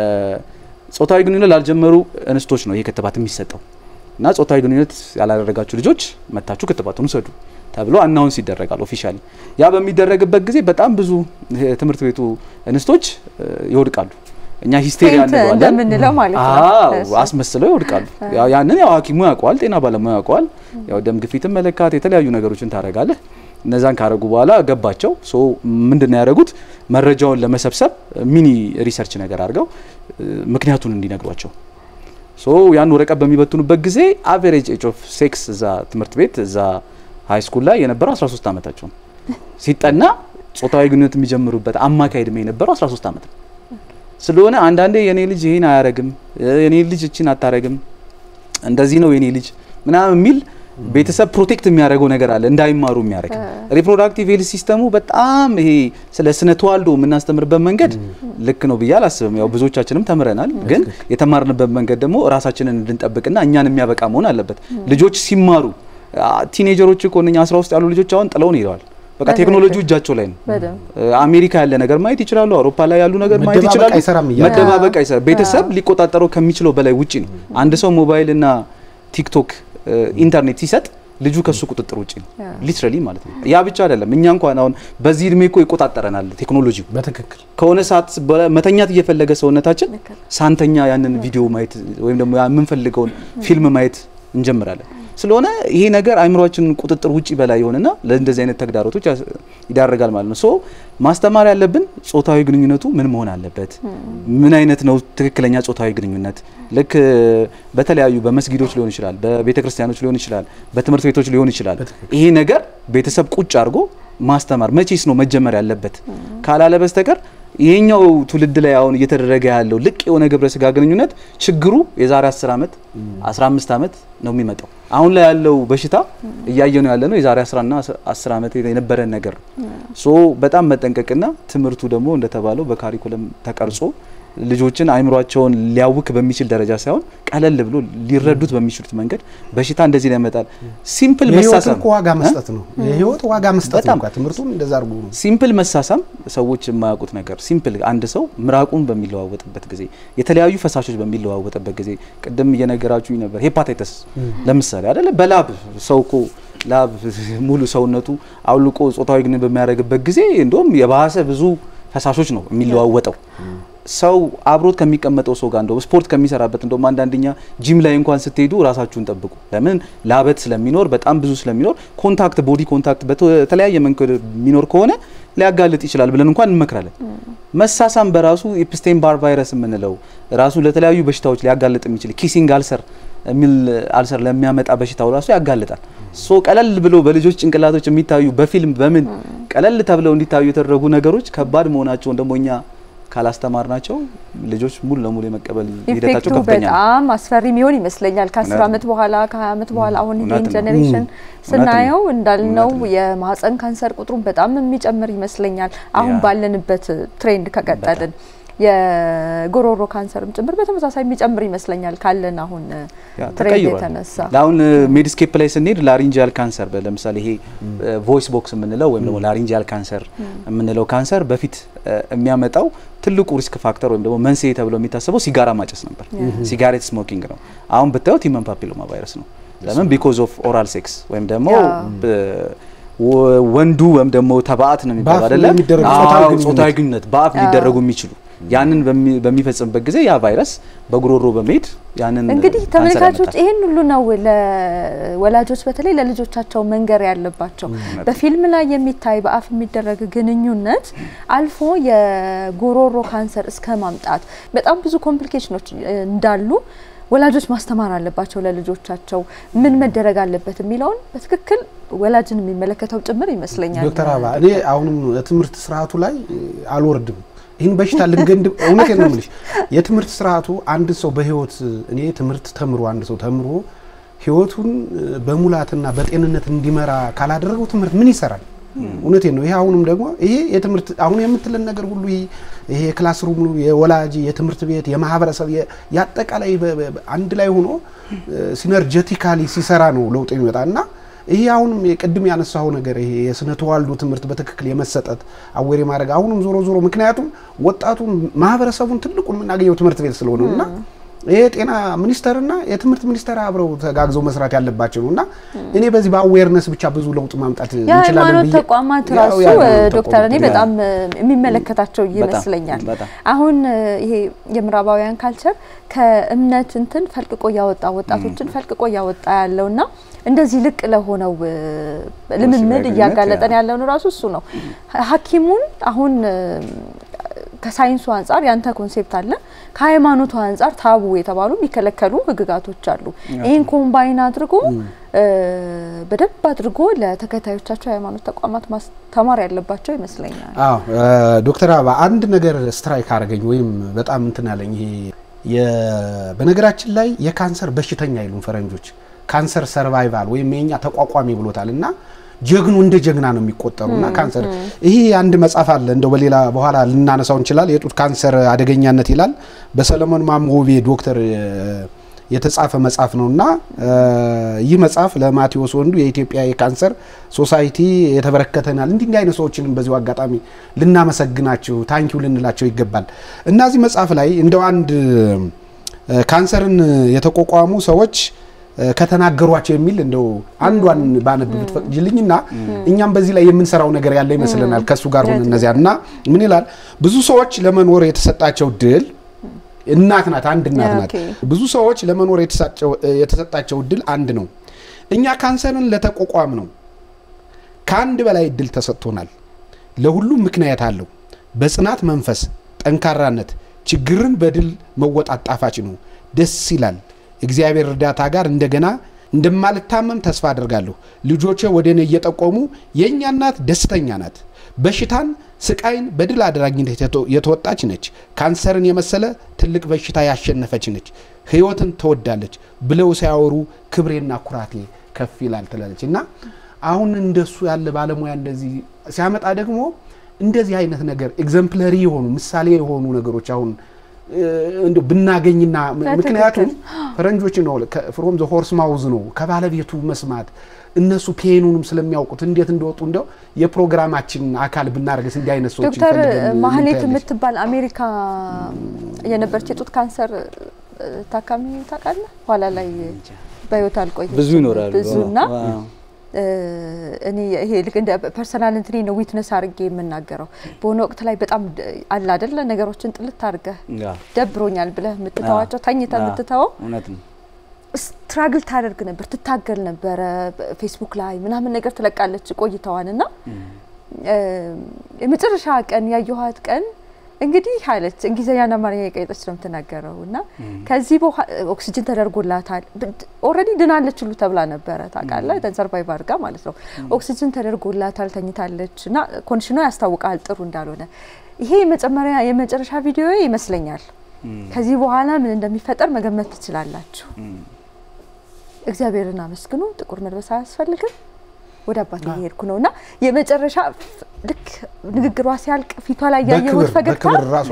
ጾታዊ ግንኙነት ላልጀመሩ እንስቶች ነው ይሄ ክትባት የሚሰጠው እና ጾታዊ ግንኙነት ያላደረጋችሁ ልጆች መታችሁ ክትባቱን ውሰዱ ተብሎ አናውንስ ይደረጋል ኦፊሻሊ። ያ በሚደረግበት ጊዜ በጣም ብዙ ትምህርት ቤቱ እንስቶች ይወድቃሉ። እኛ ሂስቴሪያ እንለዋለን እንደምንለው ማለት ነው። አዎ አስመስለው ይወድቃሉ። ያንን ያው ሐኪሙ ያውቀዋል፣ ጤና ባለሙያ ያውቀዋል። ያው ደም ግፊትን መለካት የተለያዩ ነገሮችን ታረጋለህ። እነዛን ካረጉ በኋላ ገባቸው። ሶ ምንድነው ያደረጉት? መረጃውን ለመሰብሰብ ሚኒ ሪሰርች ነገር አድርገው ምክንያቱን እንዲነግሯቸው ሶ ያን ወረቀት በሚበትኑበት ጊዜ አቨሬጅ ኤጅ ኦፍ ሴክስ እዛ ትምህርት ቤት እዛ ሃይ ስኩል ላይ የነበረው 13 ዓመታቸው ነው። ሲጠና ጾታዊ ግንኙነት የሚጀምሩበት አማካይ እድሜ የነበረው 13 ዓመት ነው። ስለሆነ አንዳንዴ የኔ ልጅ ይሄን አያረግም፣ የኔ ልጅ እችን አታረግም፣ እንደዚህ ነው የኔ ልጅ ምናምን የሚል ቤተሰብ ፕሮቴክት የሚያደርገው ነገር አለ እንዳይማሩ የሚያደርግ ሪፕሮዳክቲቭ ሄልዝ ሲስተሙ በጣም ይሄ ስለ ስነ ተዋልዶ የምናስተምርበት መንገድ ልክ ነው ብዬ አላስብም። ያው ብዙዎቻችንም ተምረናል፣ ግን የተማርንበት መንገድ ደግሞ ራሳችንን እንድንጠብቅና እኛን የሚያበቃ መሆን አለበት። ልጆች ሲማሩ ቲኔጀሮች እኮ እነኛ አስራ ውስጥ ያሉ ልጆች አሁን ጥለውን ሄደዋል። በቃ ቴክኖሎጂው እጃቸው ላይ ነው። አሜሪካ ያለ ነገር ማየት ይችላሉ። አውሮፓ ላይ ያሉ ነገር ማየት ይችላሉ። መደባበቅ አይሰራም። ቤተሰብ ሊቆጣጠረው ከሚችለው በላይ ውጪ ነው። አንድ ሰው ሞባይል እና ቲክቶክ ኢንተርኔት ሲሰጥ ልጁ ከሱ ቁጥጥር ውጪ ነው። ሊትራሊ ማለት ነው። ያ ብቻ አይደለም። እኛ እንኳን አሁን በዚህ እድሜ እኮ ይቆጣጠረናል ቴክኖሎጂው። በትክክል ከሆነ ሰዓት መተኛት እየፈለገ ሰውነታችን ሳንተኛ ያንን ቪዲዮ ማየት ወይም ደግሞ የምንፈልገውን ፊልም ማየት እንጀምራለን። ስለሆነ ይሄ ነገር አእምሯችን ቁጥጥር ውጪ በላይ የሆነና ለእንደዚህ አይነት ተግዳሮቶች ይዳረጋል ማለት ነው። ሶ ማስተማር ያለብን ጾታዊ ግንኙነቱ ምን መሆን አለበት፣ ምን አይነት ነው ትክክለኛ ጾታዊ ግንኙነት። ልክ በተለያዩ በመስጊዶች ሊሆን ይችላል፣ በቤተ ክርስቲያኖች ሊሆን ይችላል፣ በትምህርት ቤቶች ሊሆን ይችላል። ይሄ ነገር ቤተሰብ ቁጭ አድርጎ ማስተማር መቼስ ነው መጀመር ያለበት ካላለ በስተቀር ይሄኛው ትውልድ ላይ አሁን እየተደረገ ያለው ልቅ የሆነ ግብረ ስጋ ግንኙነት ችግሩ የዛሬ 10 ዓመት 15 ዓመት ነው የሚመጣው። አሁን ላይ ያለው በሽታ እያየ ነው ያለ ነው የዛሬ 10 እና 10 ዓመት የነበረን ነገር ነው። ሶ በጣም መጠንቀቅና ትምህርቱ ደግሞ እንደተባለው በካሪኩለም ተቀርጾ ልጆችን አይምሯቸውን ሊያውክ በሚችል ደረጃ ሳይሆን ቀለል ብሎ ሊረዱት በሚችሉት መንገድ በሽታ እንደዚህ ላይ ያመጣል። ሲምፕል መሳሳም ዋጋ መስጠት ነው። የህይወት ዋጋ መስጠት ነው። ትምህርቱን እንደዛ አድርጎ ነው። ሲምፕል መሳሳም ሰዎች የማያውቁት ነገር ሲምፕል፣ አንድ ሰው ምራቁን በሚለዋወጥበት ጊዜ፣ የተለያዩ ፈሳሾች በሚለዋወጥበት ጊዜ ቅድም እየነገራችሁኝ ነበር። ሄፓታይተስ ለምሳሌ አይደለ በላብ ሰው እኮ ላብ ሙሉ ሰውነቱ አውልቆ ጾታዊ ግንኙነት በሚያደርግበት ጊዜ እንደውም የባሰ ብዙ ፈሳሾች ነው የሚለዋወጠው። ሰው አብሮት ከሚቀመጠው ሰው ጋር እንደው ስፖርት ከሚሰራበት እንደውም አንዳንደኛ ጂም ላይ እንኳን ስትሄዱ ራሳችሁን ጠብቁ። ለምን ላበት ስለሚኖር በጣም ብዙ ስለሚኖር ኮንታክት ቦዲ ኮንታክት በተለያየ መንገድ የሚኖር ከሆነ ሊያጋልጥ ይችላል ብለን እንኳን እንመክራለን። መሳሳም በራሱ ኤፕስቴን ባር ቫይረስ የምንለው ራሱ ለተለያዩ በሽታዎች ሊያጋልጥ የሚችል ኪሲንግ አልሰር የሚል አልሰር ለሚያመጣ በሽታው ራሱ ያጋልጣል። ሶ ቀለል ብሎ በልጆች ጭንቅላቶች የሚታዩ በፊልም በምን ቀለል ተብለው እንዲታዩ የተደረጉ ነገሮች ከባድ መሆናቸውን ደግሞ እኛ ካላስተማር ናቸው ልጆች ሙሉ ለሙሉ የመቀበል ሂደታቸው ኢፌክቱ ከፍተኛ ነው። በጣም አስፈሪ የሚሆን ይመስለኛል። ከአስር እውነት ዓመት በኋላ ከሀያ ዓመት በኋላ አሁን ይሄን እውነት ነው። ጀኔሬሽን እውነት ስናየው ነው። እንዳልነው እውነት ነው። የማህፀን ካንሰር ቁጥሩን በጣም የሚጨምር ይመስለኛል። አሁን ያ። ባለንበት ትሬንድ ከቀጠልን የጉሮሮ ካንሰርም ጭምር በተመሳሳይ የሚጨምር ይመስለኛል ካለን አሁን ያ ትሬንድ ተቀይሯል። የተነሳ አሁን ሜዲስኬፕ ላይ ስንሄድ ላሪንጂያል ካንሰር ለምሳሌ ይሄ ቮይስ ቦክስ የምንለው ወይም ደግሞ ላሪንጂያል ካንሰር የምንለው ካንሰር በፊት እ፣ የሚያመጣው ትልቁ ሪስክ ፋክተር ወይም ደግሞ መንስኤ ተብሎ የሚታሰበው ሲጋራ ማጨስ ነበር። ሲጋሬት ስሞኪንግ ነው። አሁን ብታዩት ሂመን ፓፒሎማ ቫይረስ ነው። ለምን ቢኮዝ ኦፍ ኦራል ሴክስ ወይም ደግሞ ያ። ብ- ወ- ወንዱ ወይም ደግሞ ተባዕት ነው የሚባለው በአፍ አይደለ? የሚደረግ አዎ፣ ጾታዊ ግንኙነት። ጾታዊ ግንኙነት በአፍ ሊደረጉ የሚችሉ ያንን በሚ- በሚፈጽምበት ጊዜ ያ ቫይረስ በጉሮሮ በመሄድ ያንን እንግዲህ ካንሰር ተመልካቾች ያመጣል። ይህን ሁሉ ነው ለወላጆች በተለይ ለልጆቻቸው መንገር ያለባቸው። በፊልም ላይ የሚታይ በአፍ የሚደረግ ግንኙነት አልፎ የጉሮሮ ካንሰር እስከ ማምጣት በጣም ብዙ ኮምፕሊኬሽኖች እንዳሉ ወላጆች ማስተማር አለባቸው ለልጆቻቸው ምን መደረግ አለበት የሚለውን በትክክል ወላጅን የሚመለከተው ጭምር ይመስለኛል። ዶክተር አበባ እኔ አሁንም የትምህርት ስርዓቱ ላይ አልወርድም። ይህን በሽታ ልንገንድ እውነቴን ነው የምልሽ። የትምህርት ስርዓቱ አንድ ሰው በህይወት እኔ ትምህርት ተምሮ አንድ ሰው ተምሮ ህይወቱን በሙላትና በጤንነት እንዲመራ ካላደረገው ትምህርት ምን ይሰራል? እውነቴን ነው። ይሄ አሁንም ደግሞ ይሄ የትምህርት አሁን የምትለን ነገር ሁሉ ይሄ ይሄ የክላስሩም የወላጅ የትምህርት ቤት የማህበረሰብ የ- የአጠቃላይ በ- በ- አንድ ላይ ሆኖ ሲነርጀቲካሊ ሲሰራ ነው ለውጥ የሚመጣ እና ይሄ አሁንም ቅድም ያነሳው ነገር ይሄ የስነ ተዋልዶ ትምህርት በትክክል የመሰጠት አዌር ማድረግ አሁንም ዞሮ ዞሮ ምክንያቱም ወጣቱን ማህበረሰቡን ትልቁን የምናገኘው ትምህርት ቤት ስለሆነ ነው እና ይሄ የጤና ሚኒስቴርና የትምህርት ሚኒስቴር አብረው ተጋግዘው መስራት ያለባቸው ነው እና እኔ በዚህ በአዌርነስ ብቻ ብዙ ለውጥ ማምጣት እንችላለን የሃይማኖት ብዬ ተቋማት ያው ራሱ የሃይማኖት ዶክተር እኔ ተቋማት በጣም የሚመለከታቸው በጣም ይመስለኛል። በጣም አሁን ይሄ የምዕራባውያን ካልቸር ከእምነት እንትን ፈልቅቆ እያወጣ ወጣቶችን ፈልቅቆ እያወጣ ያለውና እንደዚህ ልቅ ለሆነው እ፣ ልምምድ ግንኙነት እያጋለጠን ያ። ያለውን ራሱ እሱ ነው። ሐኪሙን አሁን እ፣ ከሳይንሱ አንጻር ያንተ ኮንሴፕት አለ፣ ከሃይማኖቱ አንጻር ታቡ የተባሉ የሚከለከሉ ህግጋቶች አሉ። ይህን ኮምባይን አድርጎ እ፣ በደንብ አድርጎ ለተከታዮቻቸው የሃይማኖት ተቋማት ማስተማር ያለባቸው ይመስለኛል። አዎ ዶክተር አበባ አንድ ነገር ስትራይክ አደረገኝ ወይም በጣም እንትን አለኝ። ይሄ የ- በነገራችን ላይ የካንሰር በሽተኛ አይሉም ፈረንጆች፣ ካንሰር ሰርቫይቫል ወይም የኛ ተቋቋሚ ብሎታል እና ጀግኑ እንደ ጀግና ነው የሚቆጠሩ እና ካንሰር ይሄ አንድ መጽሐፍ አለ እንደው በሌላ በኋላ ልናነሳው እንችላል። የጡት ካንሰር አደገኛነት ይላል በሰለሞን ማሞቤ ዶክተር የተጻፈ መጽሐፍ ነው እና ይህ መጽሐፍ ለማቴዎስ ወንዱ የኢትዮጵያ የካንሰር ሶሳይቲ የተበረከተናል። እንዲህ እንዲህ አይነት ሰዎችንም በዚሁ አጋጣሚ ልናመሰግናቸው ታንኪው ልንላቸው ይገባል እና እዚህ መጽሐፍ ላይ እንደው አንድ ካንሰርን የተቋቋሙ ሰዎች ከተናገሯቸው የሚል እንደው አንዷን ባነብ ብትፈቅጅልኝና እኛም በዚህ ላይ የምንሰራው ነገር ያለ ይመስለናል ከእሱ ጋር ሆነ እነዚያ እና ምን ይላል ብዙ ሰዎች ለመኖር የተሰጣቸው ድል እናት ናት አንድ እናት ናት ብዙ ሰዎች ለመኖር የተሰጣቸው እድል አንድ ነው እኛ ካንሰርን ለተቋቋም ነው ከአንድ በላይ እድል ተሰጥቶናል ለሁሉም ምክንያት አለው በጽናት መንፈስ ጠንካራነት ችግርን በድል መወጣት ጣፋጭ ነው ደስ ይላል እግዚአብሔር እርዳታ ጋር እንደገና እንደማልታመም ተስፋ አድርጋለሁ ልጆቼ ወደ እኔ እየጠቆሙ የእኛ እናት ደስተኛ ናት በሽታን ስቃይን በድል አድራጊነት የተወጣች ነች ካንሰርን የመሰለ ትልቅ በሽታ ያሸነፈች ነች ህይወትን ትወዳለች ብለው ሲያወሩ ክብሬና ኩራቴ ከፍ ይላል ትላለች እና አሁን እንደሱ ያለ ባለሙያ እንደዚህ ሲያመጣ ደግሞ እንደዚህ አይነት ነገር ኤግዘምፕለሪ የሆኑ ምሳሌ የሆኑ ነገሮች አሁን እንደ ብናገኝና ምክንያቱም ፈረንጆች ነው ፍሮም ዘ ሆርስ ማውዝ ነው ከባለቤቱ መስማት እነሱ ፔኑንም ስለሚያውቁት እንዴት እንደወጡ እንደው የፕሮግራማችን አካል ብናደርገስ እንዲህ አይነት ሰዎች ዶክተር ማህሌት የምትባል አሜሪካ የነበረች የጡት ካንሰር ታካሚ ታውቃለህ? ኋላ ላይ በህይወት አልቆየች ብዙ ይኖራሉ ብዙና እኔ ይሄ ልክ እንደ ፐርሰናል እንትኔ ነው ዊትነስ አድርጌ የምናገረው። በሆነ ወቅት ላይ በጣም አለ አይደለ ነገሮችን ጥልት አድርገህ ደብሮኛል ብለህ የምትተዋቸው ተኝተህ የምትተወው እውነት ነው። ስትራግል ታደርግ ነበር፣ ትታገል ነበረ። ፌስቡክ ላይ ምናምን ነገር ትለቃለች ቆይተዋን እና የመጨረሻ ቀን ያየኋት ቀን እንግዲህ አለች እንግሊዝኛና አማርኛ የቀየጠች ነው የምትናገረው እና ከዚህ በኋላ ኦክሲጅን ተደርጎላታል። ኦልሬዲ ድናለች ሁሉ ተብላ ነበረ ታውቃለህ፣ ሰርቫይቭ አድርጋ ማለት ነው። ኦክሲጅን ተደርጎላታል፣ ተኝታለች እና ኮንዲሽኗ ያስታውቃል ጥሩ እንዳልሆነ። ይሄ የመጨመሪያ የመጨረሻ ቪዲዮ ይመስለኛል። ከዚህ በኋላ ምን እንደሚፈጠር መገመት ትችላላችሁ። እግዚአብሔርን አመስግኑ። ጥቁር መልበስ አያስፈልግም። ወደ አባት እየሄድኩ ነው እና የመጨረሻ ልክ ንግግሯ ሲያልቅ ፊቷ ላይ ያየሁት ፈገግታ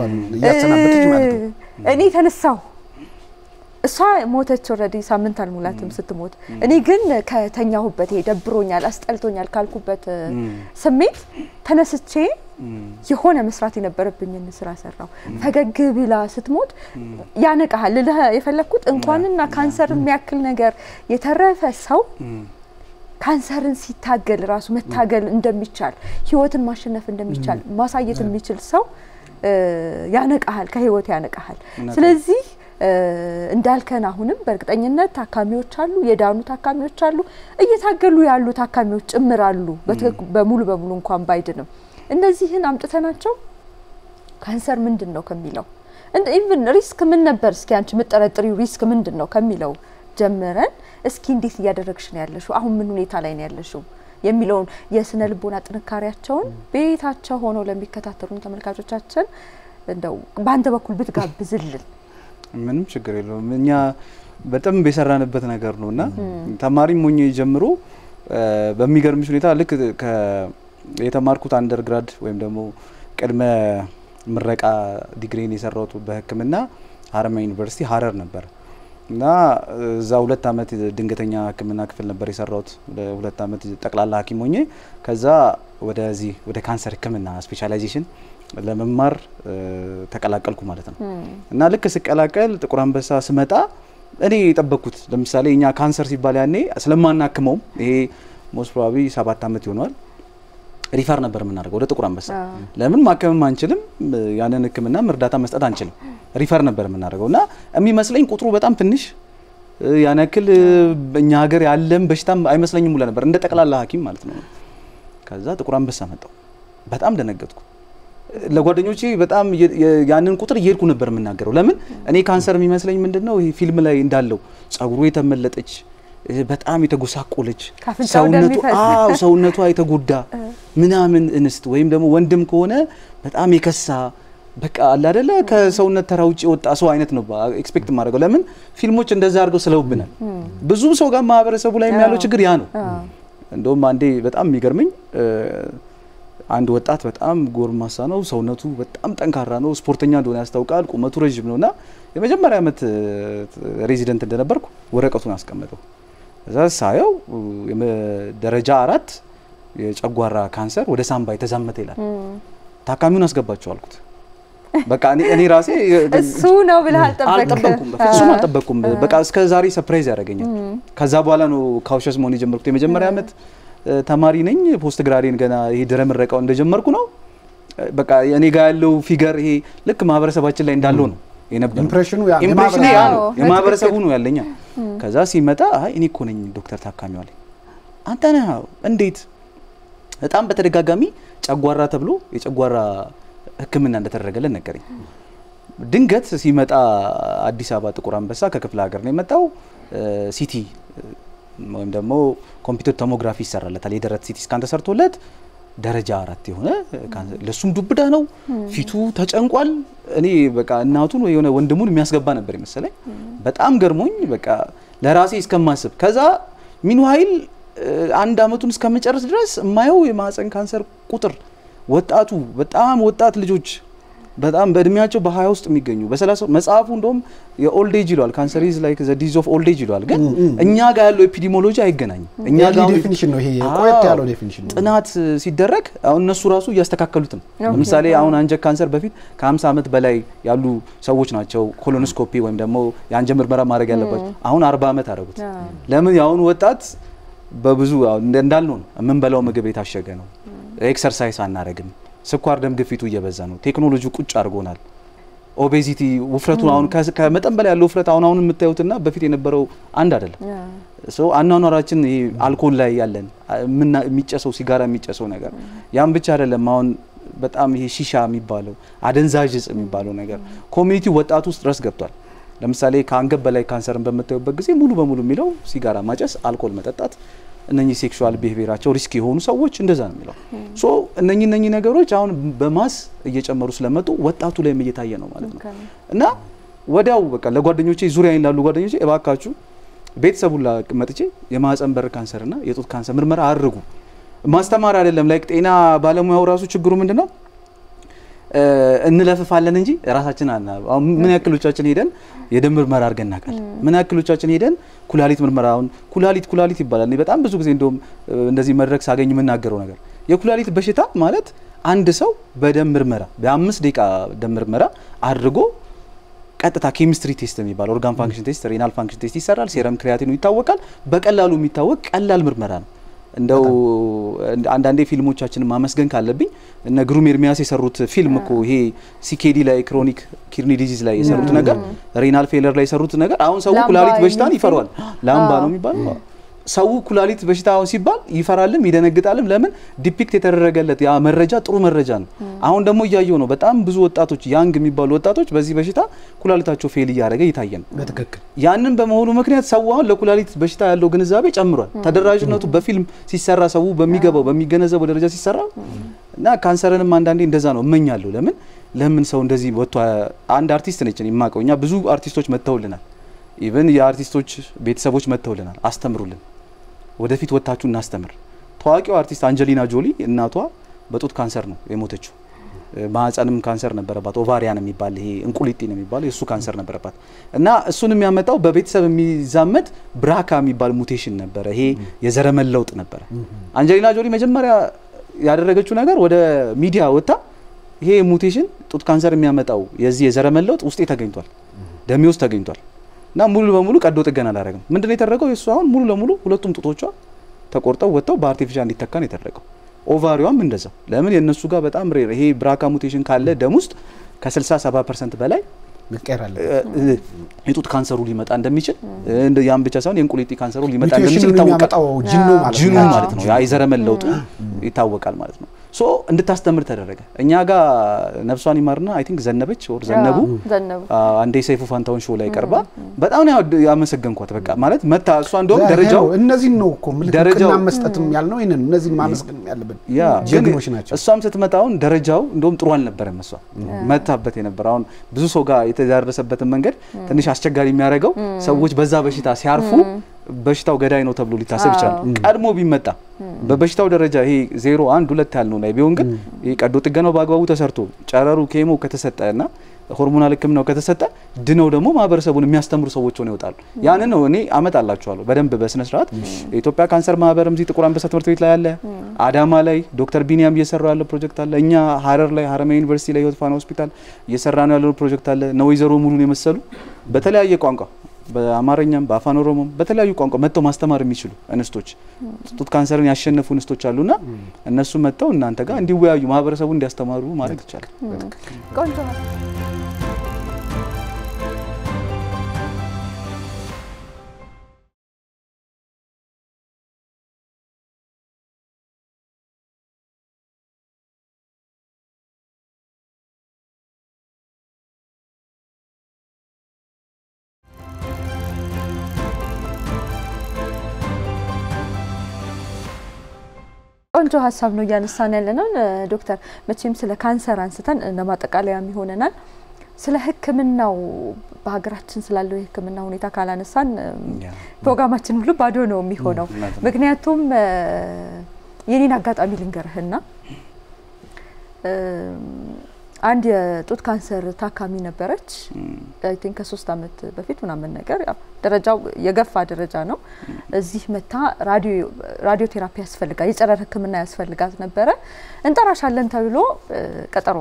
እኔ ተነሳሁ። እሷ ሞተች። ኦልሬዲ ሳምንት አልሞላትም ስትሞት። እኔ ግን ከተኛሁበት ይሄ ደብሮኛል፣ አስጠልቶኛል ካልኩበት ስሜት ተነስቼ የሆነ መስራት የነበረብኝን ስራ ሰራው። ፈገግ ብላ ስትሞት ያነቃሃል። ልልህ የፈለግኩት እንኳንና ካንሰር የሚያክል ነገር የተረፈ ሰው ካንሰርን ሲታገል ራሱ መታገል እንደሚቻል ህይወትን ማሸነፍ እንደሚቻል ማሳየት የሚችል ሰው ያነቃሃል፣ ከህይወት ያነቃሃል። ስለዚህ እንዳልከን አሁንም በእርግጠኝነት ታካሚዎች አሉ፣ የዳኑ ታካሚዎች አሉ፣ እየታገሉ ያሉ ታካሚዎች ጭምር አሉ። በሙሉ በሙሉ እንኳን ባይድንም እነዚህን አምጥተናቸው ካንሰር ምንድን ነው ከሚለው ኢቭን ሪስክ ምን ነበር እስኪ አንቺ የምጠረጥሪው ሪስክ ምንድን ነው ከሚለው ጀምረን እስኪ እንዴት እያደረግሽ ነው ያለሽው፣ አሁን ምን ሁኔታ ላይ ነው ያለሽው የሚለውን የስነ ልቦና ጥንካሬያቸውን ቤታቸው ሆነው ለሚከታተሉን ተመልካቾቻችን እንደው በአንተ በኩል ብትጋብዝልን። ምንም ችግር የለውም። እኛ በጣም የሰራንበት ነገር ነው እና ተማሪም ሆኜ ጀምሮ በሚገርምሽ ሁኔታ ልክ የተማርኩት አንደርግራድ ወይም ደግሞ ቅድመ ምረቃ ዲግሪን የሰራሁት በሕክምና ሀረማያ ዩኒቨርሲቲ ሀረር ነበር እና እዛ ሁለት አመት ድንገተኛ ሕክምና ክፍል ነበር የሰራሁት። ሁለት አመት ጠቅላላ ሐኪም ሆኜ ከዛ ወደዚህ ወደ ካንሰር ሕክምና ስፔሻላይዜሽን ለመማር ተቀላቀልኩ ማለት ነው። እና ልክ ስቀላቀል ጥቁር አንበሳ ስመጣ እኔ የጠበቅኩት ለምሳሌ እኛ ካንሰር ሲባል ያኔ ስለማናክመውም ይሄ ሞስት ፕሮባብሊ ሰባት አመት ይሆነዋል ሪፈር ነበር የምናደርገው ወደ ጥቁር አንበሳ። ለምን ማከምም አንችልም፣ ያንን ህክምናም እርዳታ መስጠት አንችልም። ሪፈር ነበር የምናደርገው እና የሚመስለኝ ቁጥሩ በጣም ትንሽ ያን ያክል እኛ ሀገር ያለም በሽታም አይመስለኝም ሁላ ነበር እንደ ጠቅላላ ሐኪም ማለት ነው። ከዛ ጥቁር አንበሳ መጣው። በጣም ደነገጥኩ። ለጓደኞቼ በጣም ያንን ቁጥር እየሄድኩ ነበር የምናገረው። ለምን እኔ ካንሰር የሚመስለኝ ምንድን ነው ይሄ ፊልም ላይ እንዳለው ጸጉሩ የተመለጠች በጣም የተጎሳቆለች ሰውነቱ አዎ ሰውነቷ የተጎዳ ምናምን እንስት ወይም ደግሞ ወንድም ከሆነ በጣም የከሳ በቃ አለ አይደለ ከሰውነት ተራ ውጭ የወጣ ሰው አይነት ነው ኤክስፔክት የማደርገው። ለምን ፊልሞች እንደዛ አድርገው ስለውብናል። ብዙ ሰው ጋር ማህበረሰቡ ላይ ያለው ችግር ያ ነው። እንደውም አንዴ በጣም የሚገርመኝ አንድ ወጣት በጣም ጎርማሳ ነው፣ ሰውነቱ በጣም ጠንካራ ነው፣ ስፖርተኛ እንደሆነ ያስታውቃል፣ ቁመቱ ረዥም ነው እና የመጀመሪያ ዓመት ሬዚደንት እንደነበርኩ ወረቀቱን አስቀመጠው። እዛ ሳየው ደረጃ አራት የጨጓራ ካንሰር ወደ ሳምባ የተዛመተ ይላል። ታካሚውን አስገባቸው አልኩት። በቃ እኔ ራሴ እሱ ነው ብለህ አልጠበቅኩም፣ በፍጹም አልጠበቅኩም። በቃ እስከ ዛሬ ሰርፕራይዝ ያደረገኛል። ከዛ በኋላ ነው ካውሸስ መሆን የጀመርኩት። የመጀመሪያ ዓመት ተማሪ ነኝ። ፖስት ግራዴን ገና ይሄ ድረ ምረቃው እንደጀመርኩ ነው። በቃ እኔ ጋር ያለው ፊገር ይሄ ልክ ማህበረሰባችን ላይ እንዳለው ነው የነበረው። ኢምፕሬሽኑ ያ ኢምፕሬሽኑ ያ ነው የማህበረሰቡ ነው ያለኛ። ከዛ ሲመጣ አይ እኔ እኮ ነኝ ዶክተር ታካሚው አለኝ። አንተ ነህ? እንዴት? በጣም በተደጋጋሚ ጨጓራ ተብሎ የጨጓራ ሕክምና እንደተደረገለን ነገረኝ። ድንገት ሲመጣ አዲስ አበባ ጥቁር አንበሳ ከክፍለ ሀገር ነው የመጣው። ሲቲ ወይም ደግሞ ኮምፒውተር ቶሞግራፊ ይሰራለታል። የደረት ሲቲ ስካን ተሰርቶለት ደረጃ አራት የሆነ ለሱም ዱብዳ ነው። ፊቱ ተጨንቋል። እኔ በቃ እናቱን ወይ የሆነ ወንድሙን የሚያስገባ ነበር የመሰለኝ። በጣም ገርሞኝ በቃ ለራሴ እስከማስብ ከዛ ሚንዋይል አንድ አመቱን እስከምጨርስ ድረስ የማየው የማህፀን ካንሰር ቁጥር ወጣቱ በጣም ወጣት ልጆች በጣም በእድሜያቸው በሀያ ውስጥ የሚገኙ በሰላሳ መጽሐፉ እንደውም የኦልድ ኤጅ ይለዋል። ካንሰር ኢዝ ላይክ ዘ ዲዝ ኦፍ ኦልድ ኤጅ ይለዋል። ግን እኛ ጋር ያለው ኤፒዲሞሎጂ አይገናኝም። እኛ ጋር ዴፊኒሽን ነው ይሄ ቆየት ያለው ዴፊኒሽን ነው። ጥናት ሲደረግ አሁን እነሱ ራሱ እያስተካከሉት ነው። ለምሳሌ አሁን አንጀት ካንሰር በፊት ከ50 ዓመት በላይ ያሉ ሰዎች ናቸው ኮሎኖስኮፒ ወይም ደግሞ የአንጀት ምርመራ ማድረግ ያለባቸው። አሁን 40 ዓመት አደረጉት። ለምን የአሁኑ ወጣት በብዙ እንዳልነው ነው የምንበላው ምግብ የታሸገ ነው። ኤክሰርሳይዝ አናረግም። ስኳር ደም ግፊቱ እየበዛ ነው። ቴክኖሎጂ ቁጭ አድርጎናል። ኦቤዚቲ ውፍረቱን አሁን ከመጠን በላይ ያለው ውፍረት አሁን አሁን የምታዩትና በፊት የነበረው አንድ አይደለም። ሶ አኗኗራችን ይሄ አልኮል ላይ ያለን የሚጨሰው ሲጋራ የሚጨሰው ነገር ያም ብቻ አይደለም። አሁን በጣም ይሄ ሺሻ የሚባለው አደንዛዥ እጽ የሚባለው ነገር ኮሚኒቲ ወጣቱ ውስጥ ድረስ ገብቷል። ለምሳሌ ከአንገት በላይ ካንሰርን በምታዩበት ጊዜ ሙሉ በሙሉ የሚለው ሲጋራ ማጨስ፣ አልኮል መጠጣት እነኚህ ሴክሹዋል ቢሄቪየራቸው ሪስክ የሆኑ ሰዎች እንደዛ ነው የሚለው። ሶ እነኚህ እነኚህ ነገሮች አሁን በማስ እየጨመሩ ስለመጡ ወጣቱ ላይም እየታየ ነው ማለት ነው። እና ወዲያው በቃ ለጓደኞቼ ዙሪያ ላሉ ጓደኞቼ እባካችሁ ቤተሰቡ መጥቼ የማህፀን በር ካንሰርና የጡት ካንሰር ምርመራ አድርጉ። ማስተማር አይደለም ላይክ ጤና ባለሙያው ራሱ ችግሩ ምንድን ነው? እንለፍፋለን እንጂ ራሳችን አና ምን ያክሎቻችን ሄደን የደም ምርመራ አድርገን እናውቃለን? ምን ያክሎቻችን ሄደን ኩላሊት ምርመራ አሁን ኩላሊት ኩላሊት ይባላል። እኔ በጣም ብዙ ጊዜ እንደውም እንደዚህ መድረክ ሳገኝ የምናገረው ነገር የኩላሊት በሽታ ማለት አንድ ሰው በደም ምርመራ በአምስት ደቂቃ ደም ምርመራ አድርጎ ቀጥታ ኬሚስትሪ ቴስት የሚባል ኦርጋን ፋንክሽን ቴስት፣ ሬናል ፋንክሽን ቴስት ይሰራል። ሴረም ክሪያቲኑ ይታወቃል። በቀላሉ የሚታወቅ ቀላል ምርመራ ነው። እንደው አንዳንዴ ፊልሞቻችንን ማመስገን ካለብኝ እነ ግሩም ኤርሚያስ የሰሩት ፊልም እኮ ይሄ ሲኬዲ ላይ ክሮኒክ ኪድኒ ዲዚዝ ላይ የሰሩት ነገር ሬናል ፌለር ላይ የሰሩት ነገር አሁን ሰው ኩላሊት በሽታን ይፈሯል። ላምባ ነው የሚባለው። ሰው ኩላሊት በሽታ አሁን ሲባል ይፈራልም ይደነግጣልም። ለምን ዲፒክት የተደረገለት ያ መረጃ ጥሩ መረጃ ነው። አሁን ደግሞ እያየው ነው። በጣም ብዙ ወጣቶች ያንግ የሚባሉ ወጣቶች በዚህ በሽታ ኩላሊታቸው ፌል እያደረገ እየታየ ነው። በትክክል ያንን በመሆኑ ምክንያት ሰው አሁን ለኩላሊት በሽታ ያለው ግንዛቤ ጨምሯል። ተደራሽነቱ በፊልም ሲሰራ ሰው በሚገባው በሚገነዘበው ደረጃ ሲሰራ እና ካንሰርንም አንዳንዴ እንደዛ ነው እመኛለሁ። ለምን ለምን ሰው እንደዚህ ወጥቶ አንድ አርቲስት ነች የማውቀው እኛ ብዙ አርቲስቶች መጥተውልናል። ኢቨን የአርቲስቶች ቤተሰቦች መጥተውልናል። አስተምሩልን፣ ወደፊት ወጥታችሁ እናስተምር። ታዋቂው አርቲስት አንጀሊና ጆሊ እናቷ በጡት ካንሰር ነው የሞተችው። ማህፀንም ካንሰር ነበረባት። ኦቫሪያን የሚባል ይሄ እንቁሊጢ ነው የሚባለው የእሱ ካንሰር ነበረባት እና እሱን የሚያመጣው በቤተሰብ የሚዛመድ ብራካ የሚባል ሙቴሽን ነበረ። ይሄ የዘረመል ለውጥ ነበረ። አንጀሊና ጆሊ መጀመሪያ ያደረገችው ነገር ወደ ሚዲያ ወጥታ ይሄ ሙቴሽን ጡት ካንሰር የሚያመጣው የዚህ የዘረመል ለውጥ ውስጤ ተገኝቷል፣ ደሜ ውስጥ ተገኝቷል እና ሙሉ በሙሉ ቀዶ ጥገና አላደረግም። ምንድን ነው የተደረገው? የእሱ አሁን ሙሉ ለሙሉ ሁለቱም ጡቶቿ ተቆርጠው ወጥተው በአርቲፊሻል እንዲተካ ነው የተደረገው። ኦቫሪዋም እንደዛው። ለምን የእነሱ ጋር በጣም ሬር ይሄ ብራካ ሙቴሽን ካለ ደም ውስጥ ከ60 70 ፐርሰንት በላይ መቀየር አለ የጡት ካንሰሩ ሊመጣ እንደሚችል ያም ብቻ ሳይሆን የእንቁሊጢ ካንሰሩ ሊመጣ ሙቴሽኑን እንደሚችል ይታወቃል። የሚያመጣው ጂኑ ማለት ጂኑ ነው። ማለት ነው። ያ የዘረመል ለውጡ ይታወቃል ማለት ነው። ሶ እንድታስተምር ተደረገ። እኛ ጋር ነፍሷን ይማርና አይ ቲንክ ዘነበች ወር ዘነቡ ዘነቡ አንዴ ሰይፉ ፋንታውን ሾው ላይ ቀርባ በጣም ነው ያመሰገንኳት። በቃ ማለት መታ እሷ እንደውም ደረጃው እነዚህን ነው እኮ ምልክት ደረጃው- እውቅና መስጠትም ያልነው ይህንን እነዚህን ማመስገን ያለብን ያ ግን ጀግኖች ናቸው። እሷም ስትመጣውን ደረጃው እንደውም ጥሩ አልነበረም። እሷ መታበት የነበረ አሁን ብዙ ሰው ጋር የተዳረሰበትን መንገድ ትንሽ አስቸጋሪ የሚያደርገው ሰዎች በዛ በሽታ ሲያርፉ በሽታው ገዳይ ነው ተብሎ ሊታሰብ ይችላል። ቀድሞ ቢመጣ በበሽታው ደረጃ ይሄ ዜሮ አንድ ሁለት ያልነው ላይ ቢሆን ግን ይሄ ቀዶ ጥገናው በአግባቡ ተሰርቶ ጨረሩ ኬሞ ከተሰጠ እና ሆርሞናል ሕክምናው ከተሰጠ ድነው ደግሞ ማህበረሰቡን የሚያስተምሩ ሰዎች ሆነው ይወጣሉ። ያንን ነው እኔ አመጣላችኋለሁ በደንብ በስነ ስርዓት። የኢትዮጵያ ካንሰር ማህበርም እዚህ ጥቁር አንበሳ ትምህርት ቤት ላይ አለ። አዳማ ላይ ዶክተር ቢኒያም እየሰራ ያለ ፕሮጀክት አለ። እኛ ሀረር ላይ ሀረማያ ዩኒቨርሲቲ ላይ ህይወት ፋና ሆስፒታል እየሰራ ነው ያለው ፕሮጀክት አለ። እነ ወይዘሮ ሙሉን የመሰሉ በተለያየ ቋንቋ በአማርኛም በአፋን ኦሮሞም በተለያዩ ቋንቋ መጥተው ማስተማር የሚችሉ እንስቶች ጡት ካንሰርን ያሸነፉ እንስቶች አሉና እነሱ መጥተው እናንተ ጋር እንዲወያዩ ማህበረሰቡ እንዲያስተማሩ ማድረግ ይቻላል። ቆንጆ ነው። ቆንጆ ሀሳብ ነው እያነሳን ያለ ነው ዶክተር። መቼም ስለ ካንሰር አንስተን ለማጠቃለያም ይሆነናል። ስለ ሕክምናው በሀገራችን ስላለው የሕክምና ሁኔታ ካላነሳን ፕሮግራማችን ሁሉ ባዶ ነው የሚሆነው። ምክንያቱም የኔን አጋጣሚ ልንገርህና አንድ የጡት ካንሰር ታካሚ ነበረች። አይ ቲንክ ከሶስት አመት በፊት ምናምን ነገር ያው ደረጃው የገፋ ደረጃ ነው። እዚህ መታ ራዲዮ ቴራፒ ያስፈልጋል፣ የጨረር ህክምና ያስፈልጋት ነበረ። እንጠራሻለን ተብሎ ቀጠሮ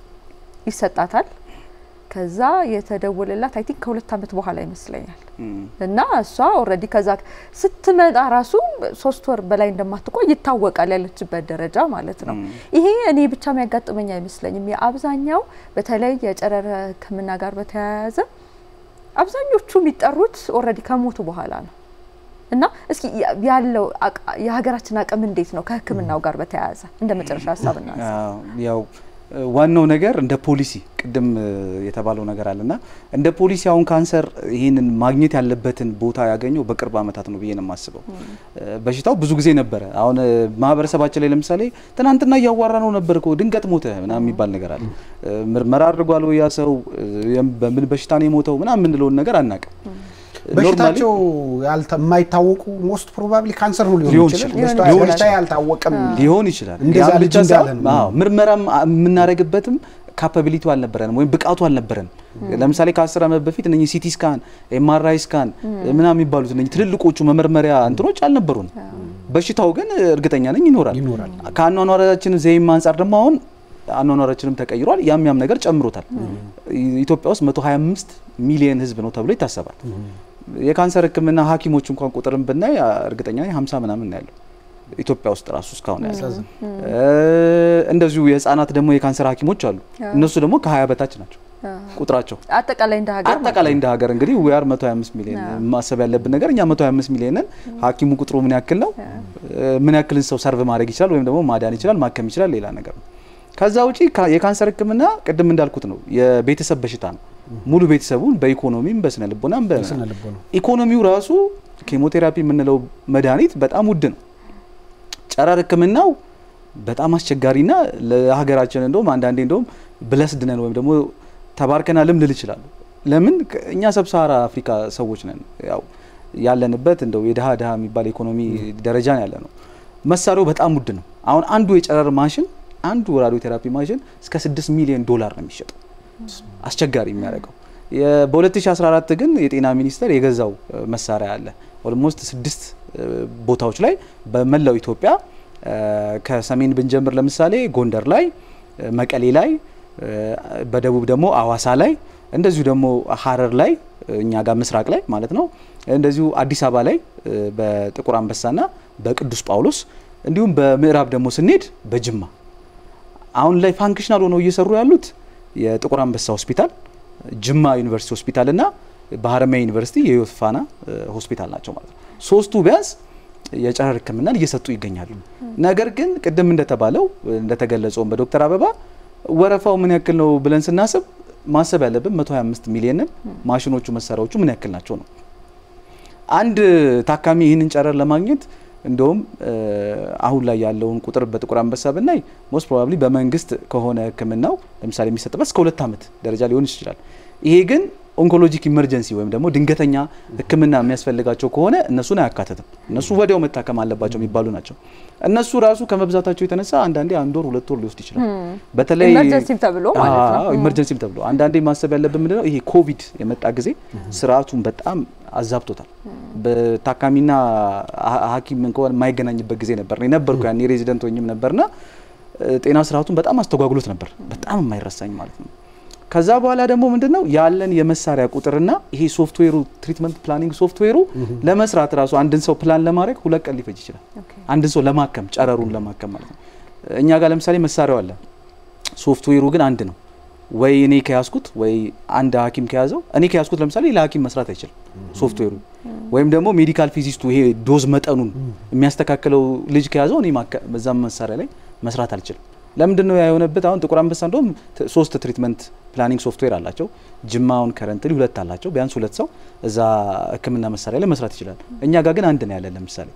ይሰጣታል። ከዛ የተደወለላት አይ ቲንክ ከሁለት አመት በኋላ ይመስለኛል። እና እሷ ኦልሬዲ ከዛ ስትመጣ ራሱ ሶስት ወር በላይ እንደማትቆይ ይታወቃል፣ ያለችበት ደረጃ ማለት ነው። ይሄ እኔ ብቻ የሚያጋጥመኝ አይመስለኝም። የአብዛኛው በተለይ የጨረር ህክምና ጋር በተያያዘ አብዛኞቹ የሚጠሩት ኦልሬዲ ከሞቱ በኋላ ነው። እና እስኪ ያለው የሀገራችን አቅም እንዴት ነው ከህክምናው ጋር በተያያዘ እንደ መጨረሻ ሀሳብ እናንሳ። ያው ዋናው ነገር እንደ ፖሊሲ ቅድም የተባለው ነገር አለና እንደ ፖሊሲ አሁን ካንሰር ይህንን ማግኘት ያለበትን ቦታ ያገኘው በቅርብ ዓመታት ነው ብዬ ነው የማስበው። በሽታው ብዙ ጊዜ ነበረ። አሁን ማህበረሰባችን ላይ ለምሳሌ ትናንትና እያዋራ ነው ነበር እኮ ድንገት ሞተ ምናምን የሚባል ነገር አለ። ምርመራ አድርጓል ወይ ያ ሰው በምን በሽታ ነው የሞተው ምናምን የምንለውን ነገር አናውቅም። በሽታቸው የማይታወቁ ሞስት ፕሮባብሊ ካንሰር ነው ሊሆን ይችላል። በሽታ ያልታወቀም ሊሆን ይችላል። እንደዛ ልጅ እንዳለን ምርመራም የምናደርግበትም ካፓቢሊቲው አልነበረንም ወይም ብቃቱ አልነበረንም። ለምሳሌ ከአስር ዓመት በፊት እነኚህ ሲቲ ስካን፣ ኤምአርአይ ስካን ምናምን የሚባሉት እነኚህ ትልልቆቹ መመርመሪያ እንትኖች አልነበሩን። በሽታው ግን እርግጠኛ ነኝ ይኖራል። ከአኗኗራችን ዘይም አንጻር ደግሞ አሁን አኗኗራችንም ተቀይሯል። ያም ያም ነገር ጨምሮታል። ኢትዮጵያ ውስጥ 125 ሚሊየን ህዝብ ነው ተብሎ ይታሰባል። የካንሰር ሕክምና ሐኪሞች እንኳን ቁጥርን ብናይ እርግጠኛ ነኝ 50 ምናምን ያለው ኢትዮጵያ ውስጥ ራሱ እስካሁን ያለ እንደዚሁ የህፃናት ደግሞ የካንሰር ሐኪሞች አሉ። እነሱ ደግሞ ከ20 በታች ናቸው ቁጥራቸው አጠቃላይ እንደ ሀገር አጠቃላይ እንደ ሀገር እንግዲህ ዊአር 125 ሚሊዮን ማሰብ ያለብን ነገር እኛ 125 ሚሊዮንን ሐኪሙ ቁጥሩ ምን ያክል ነው? ምን ያክልን ሰው ሰርቭ ማድረግ ይችላል ወይም ደግሞ ማዳን ይችላል ማከም ይችላል ሌላ ነገር ነው። ከዛ ውጪ የካንሰር ህክምና ቅድም እንዳልኩት ነው የቤተሰብ በሽታ ነው። ሙሉ ቤተሰቡን በኢኮኖሚም በስነ ልቦናም ኢኮኖሚው ራሱ ኬሞቴራፒ የምንለው መድኃኒት በጣም ውድ ነው። ጨረር ህክምናው በጣም አስቸጋሪና ለሀገራችን እንደውም አንዳንዴ እንደውም ብለስድ ነን ወይም ደግሞ ተባርከናልም ልል ይችላሉ። ለምን እኛ ሰብሳራ አፍሪካ ሰዎች ነን። ያው ያለንበት እንደው የድሃ ድሃ የሚባል ኢኮኖሚ ደረጃ ነው ያለ ነው። መሳሪያው በጣም ውድ ነው። አሁን አንዱ የጨረር ማሽን አንዱ ራዲዮ ቴራፒ ማሽን እስከ 6 ሚሊዮን ዶላር ነው የሚሸጠው። አስቸጋሪ የሚያደርገው በ2014 ግን የጤና ሚኒስቴር የገዛው መሳሪያ አለ ኦልሞስት ስድስት ቦታዎች ላይ በመላው ኢትዮጵያ ከሰሜን ብንጀምር ለምሳሌ ጎንደር ላይ፣ መቀሌ ላይ፣ በደቡብ ደግሞ አዋሳ ላይ እንደዚሁ ደግሞ ሀረር ላይ እኛ ጋር ምስራቅ ላይ ማለት ነው። እንደዚሁ አዲስ አበባ ላይ በጥቁር አንበሳና በቅዱስ ጳውሎስ እንዲሁም በምዕራብ ደግሞ ስንሄድ በጅማ አሁን ላይ ፋንክሽናል ሆነው እየሰሩ ያሉት የጥቁር አንበሳ ሆስፒታል፣ ጅማ ዩኒቨርሲቲ ሆስፒታል እና በሀረማያ ዩኒቨርሲቲ የህይወት ፋና ሆስፒታል ናቸው ማለት ነው። ሶስቱ ቢያንስ የጨረር ሕክምናን እየሰጡ ይገኛሉ። ነገር ግን ቅድም እንደተባለው እንደተገለጸውም በዶክተር አበባ ወረፋው ምን ያክል ነው ብለን ስናስብ ማሰብ ያለብን 125 ሚሊዮንን ማሽኖቹ መሳሪያዎቹ ምን ያክል ናቸው ነው። አንድ ታካሚ ይህንን ጨረር ለማግኘት እንደውም አሁን ላይ ያለውን ቁጥር በጥቁር አንበሳ ብናይ ሞስት ፕሮባብሊ በመንግስት ከሆነ ህክምናው ለምሳሌ የሚሰጥበት እስከ ሁለት ዓመት ደረጃ ሊሆን ይችላል። ይሄ ግን ኦንኮሎጂክ ኢመርጀንሲ ወይም ደግሞ ድንገተኛ ህክምና የሚያስፈልጋቸው ከሆነ እነሱን አያካትትም። እነሱ ወዲያው መታከም አለባቸው የሚባሉ ናቸው። እነሱ ራሱ ከመብዛታቸው የተነሳ አንዳንዴ አንድ ወር ሁለት ወር ሊወስድ ይችላል። በተለይ ኢመርጀንሲም ተብሎ ማለት ነው። ኢመርጀንሲም ተብሎ አንዳንዴ ማሰብ ያለብን ምንድነው ይሄ ኮቪድ የመጣ ጊዜ ስርዓቱን በጣም አዛብቶታል። በታካሚና ሐኪም እንኳን የማይገናኝበት ጊዜ ነበር። እኔ ነበርኩ ያኔ ሬዚደንት ሆኝም ነበርና ጤና ስርዓቱን በጣም አስተጓጉሎት ነበር። በጣም የማይረሳኝ ማለት ነው። ከዛ በኋላ ደግሞ ምንድነው ያለን የመሳሪያ ቁጥርና ይሄ ሶፍትዌሩ ትሪትመንት ፕላኒንግ ሶፍትዌሩ ለመስራት ራሱ አንድን ሰው ፕላን ለማድረግ ሁለት ቀን ሊፈጅ ይችላል። አንድን ሰው ለማከም ጨረሩን ለማከም ማለት ነው። እኛ ጋር ለምሳሌ መሳሪያው አለ፣ ሶፍትዌሩ ግን አንድ ነው። ወይ እኔ ከያዝኩት ወይ አንድ ሐኪም ከያዘው እኔ ከያዝኩት ለምሳሌ ለሐኪም መስራት አይችልም ሶፍትዌሩ። ወይም ደግሞ ሜዲካል ፊዚስቱ ይሄ ዶዝ መጠኑን የሚያስተካክለው ልጅ ከያዘው እኔ በዛም መሳሪያ ላይ መስራት አልችልም። ለምንድን ነው የሆነበት? አሁን ጥቁር አንበሳ እንደውም ሶስት ትሪትመንት ፕላኒንግ ሶፍትዌር አላቸው። ጅማውን ከረንትሊ ሁለት አላቸው። ቢያንስ ሁለት ሰው እዛ ሕክምና መሳሪያ ላይ መስራት ይችላል። እኛ ጋር ግን አንድ ነው ያለን። ለምሳሌ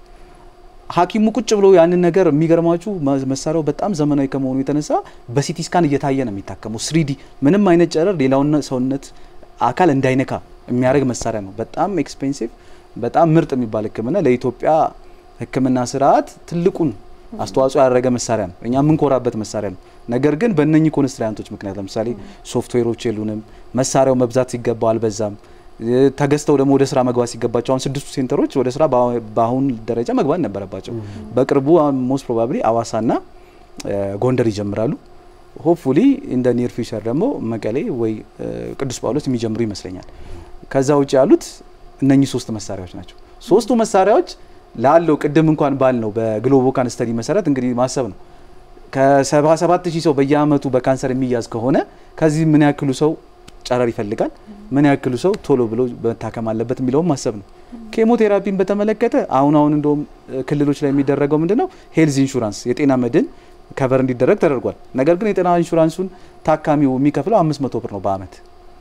ሐኪሙ ቁጭ ብሎ ያንን ነገር የሚገርማችሁ መሳሪያው በጣም ዘመናዊ ከመሆኑ የተነሳ በሲቲ ስካን እየታየ ነው የሚታከመው። ስሪዲ ምንም አይነት ጨረር ሌላውን ሰውነት አካል እንዳይነካ የሚያደርግ መሳሪያ ነው። በጣም ኤክስፔንሲቭ፣ በጣም ምርጥ የሚባል ሕክምና ለኢትዮጵያ ሕክምና ስርዓት ትልቁን አስተዋጽኦ ያደረገ መሳሪያ ነው። እኛ የምንኮራበት መሳሪያ ነው። ነገር ግን በእነኚህ ኮንስትራንቶች ምክንያት ለምሳሌ ሶፍትዌሮች የሉንም፣ መሳሪያው መብዛት ሲገባው አልበዛም፣ ተገዝተው ደግሞ ወደ ስራ መግባት ሲገባቸው አሁን ስድስቱ ሴንተሮች ወደ ስራ በአሁን ደረጃ መግባት ነበረባቸው። በቅርቡ ሞስት ፕሮባብሊ አዋሳና ጎንደር ይጀምራሉ። ሆፕፉሊ ኢን ደ ኒር ፊውቸር ደግሞ መቀሌ ወይ ቅዱስ ጳውሎስ የሚጀምሩ ይመስለኛል። ከዛ ውጭ ያሉት እነኚህ ሶስት መሳሪያዎች ናቸው። ሶስቱ መሳሪያዎች ላለው ቅድም እንኳን ባል ነው በግሎቦካን ስተዲ መሰረት እንግዲህ ማሰብ ነው ከሰባ ሰባት ሺህ ሰው በየአመቱ በካንሰር የሚያዝ ከሆነ ከዚህ ምን ያክሉ ሰው ጨረር ይፈልጋል፣ ምን ያክሉ ሰው ቶሎ ብሎ መታከም አለበት የሚለውም ማሰብ ነው። ኬሞቴራፒን በተመለከተ አሁን አሁን እንደውም ክልሎች ላይ የሚደረገው ምንድን ነው ሄልዝ ኢንሹራንስ የጤና መድን ከቨር እንዲደረግ ተደርጓል። ነገር ግን የጤና ኢንሹራንሱን ታካሚው የሚከፍለው አምስት መቶ ብር ነው በአመት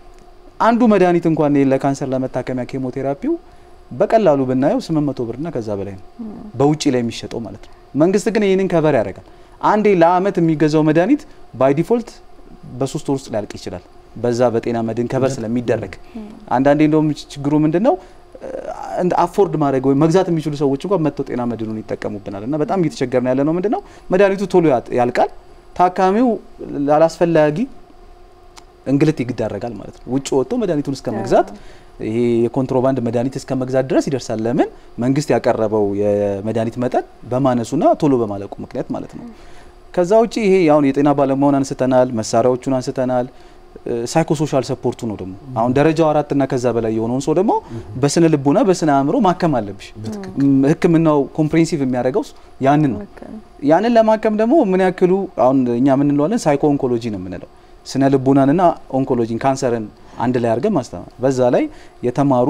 አንዱ መድኃኒት እንኳን ለካንሰር ለመታከሚያ ኬሞቴራፒው በቀላሉ ብናየው 800 ብርና ከዛ በላይ ነው በውጭ ላይ የሚሸጠው ማለት ነው። መንግስት ግን ይህንን ከቨር ያደርጋል። አንዴ ለአመት የሚገዛው መድኃኒት ባይ ዲፎልት በሶስት ወር ውስጥ ሊያልቅ ይችላል። በዛ በጤና መድን ከቨር ስለሚደረግ አንዳንዴ እንደውም ችግሩ ምንድን ነው አፎርድ ማድረግ ወይም መግዛት የሚችሉ ሰዎች እንኳን መጥተው ጤና መድኑን ይጠቀሙብናል እና በጣም እየተቸገርን ያለ ነው። ምንድን ነው መድኃኒቱ ቶሎ ያልቃል፣ ታካሚው ላላስፈላጊ እንግልት ይዳረጋል ማለት ነው። ውጭ ወጥቶ መድኃኒቱን እስከ መግዛት ይሄ የኮንትሮባንድ መድኃኒት እስከ መግዛት ድረስ ይደርሳል። ለምን መንግስት ያቀረበው የመድኃኒት መጠን በማነሱና ቶሎ በማለቁ ምክንያት ማለት ነው። ከዛ ውጭ ይሄ አሁን የጤና ባለሙያውን አንስተናል፣ መሳሪያዎቹን አንስተናል። ሳይኮሶሻል ሰፖርቱ ነው ደግሞ አሁን ደረጃው አራት እና ከዛ በላይ የሆነውን ሰው ደግሞ በስነ ልቦና በስነ አእምሮ ማከም አለብሽ። ሕክምናው ኮምፕሬንሲቭ የሚያደርገው ያንን ነው። ያንን ለማከም ደግሞ ምን ያክሉ አሁን እኛ ምን እንለዋለን ሳይኮ ኦንኮሎጂ ነው የምንለው ስነ ልቦናንና ኦንኮሎጂን ካንሰርን አንድ ላይ አድርገን ማስተማር በዛ ላይ የተማሩ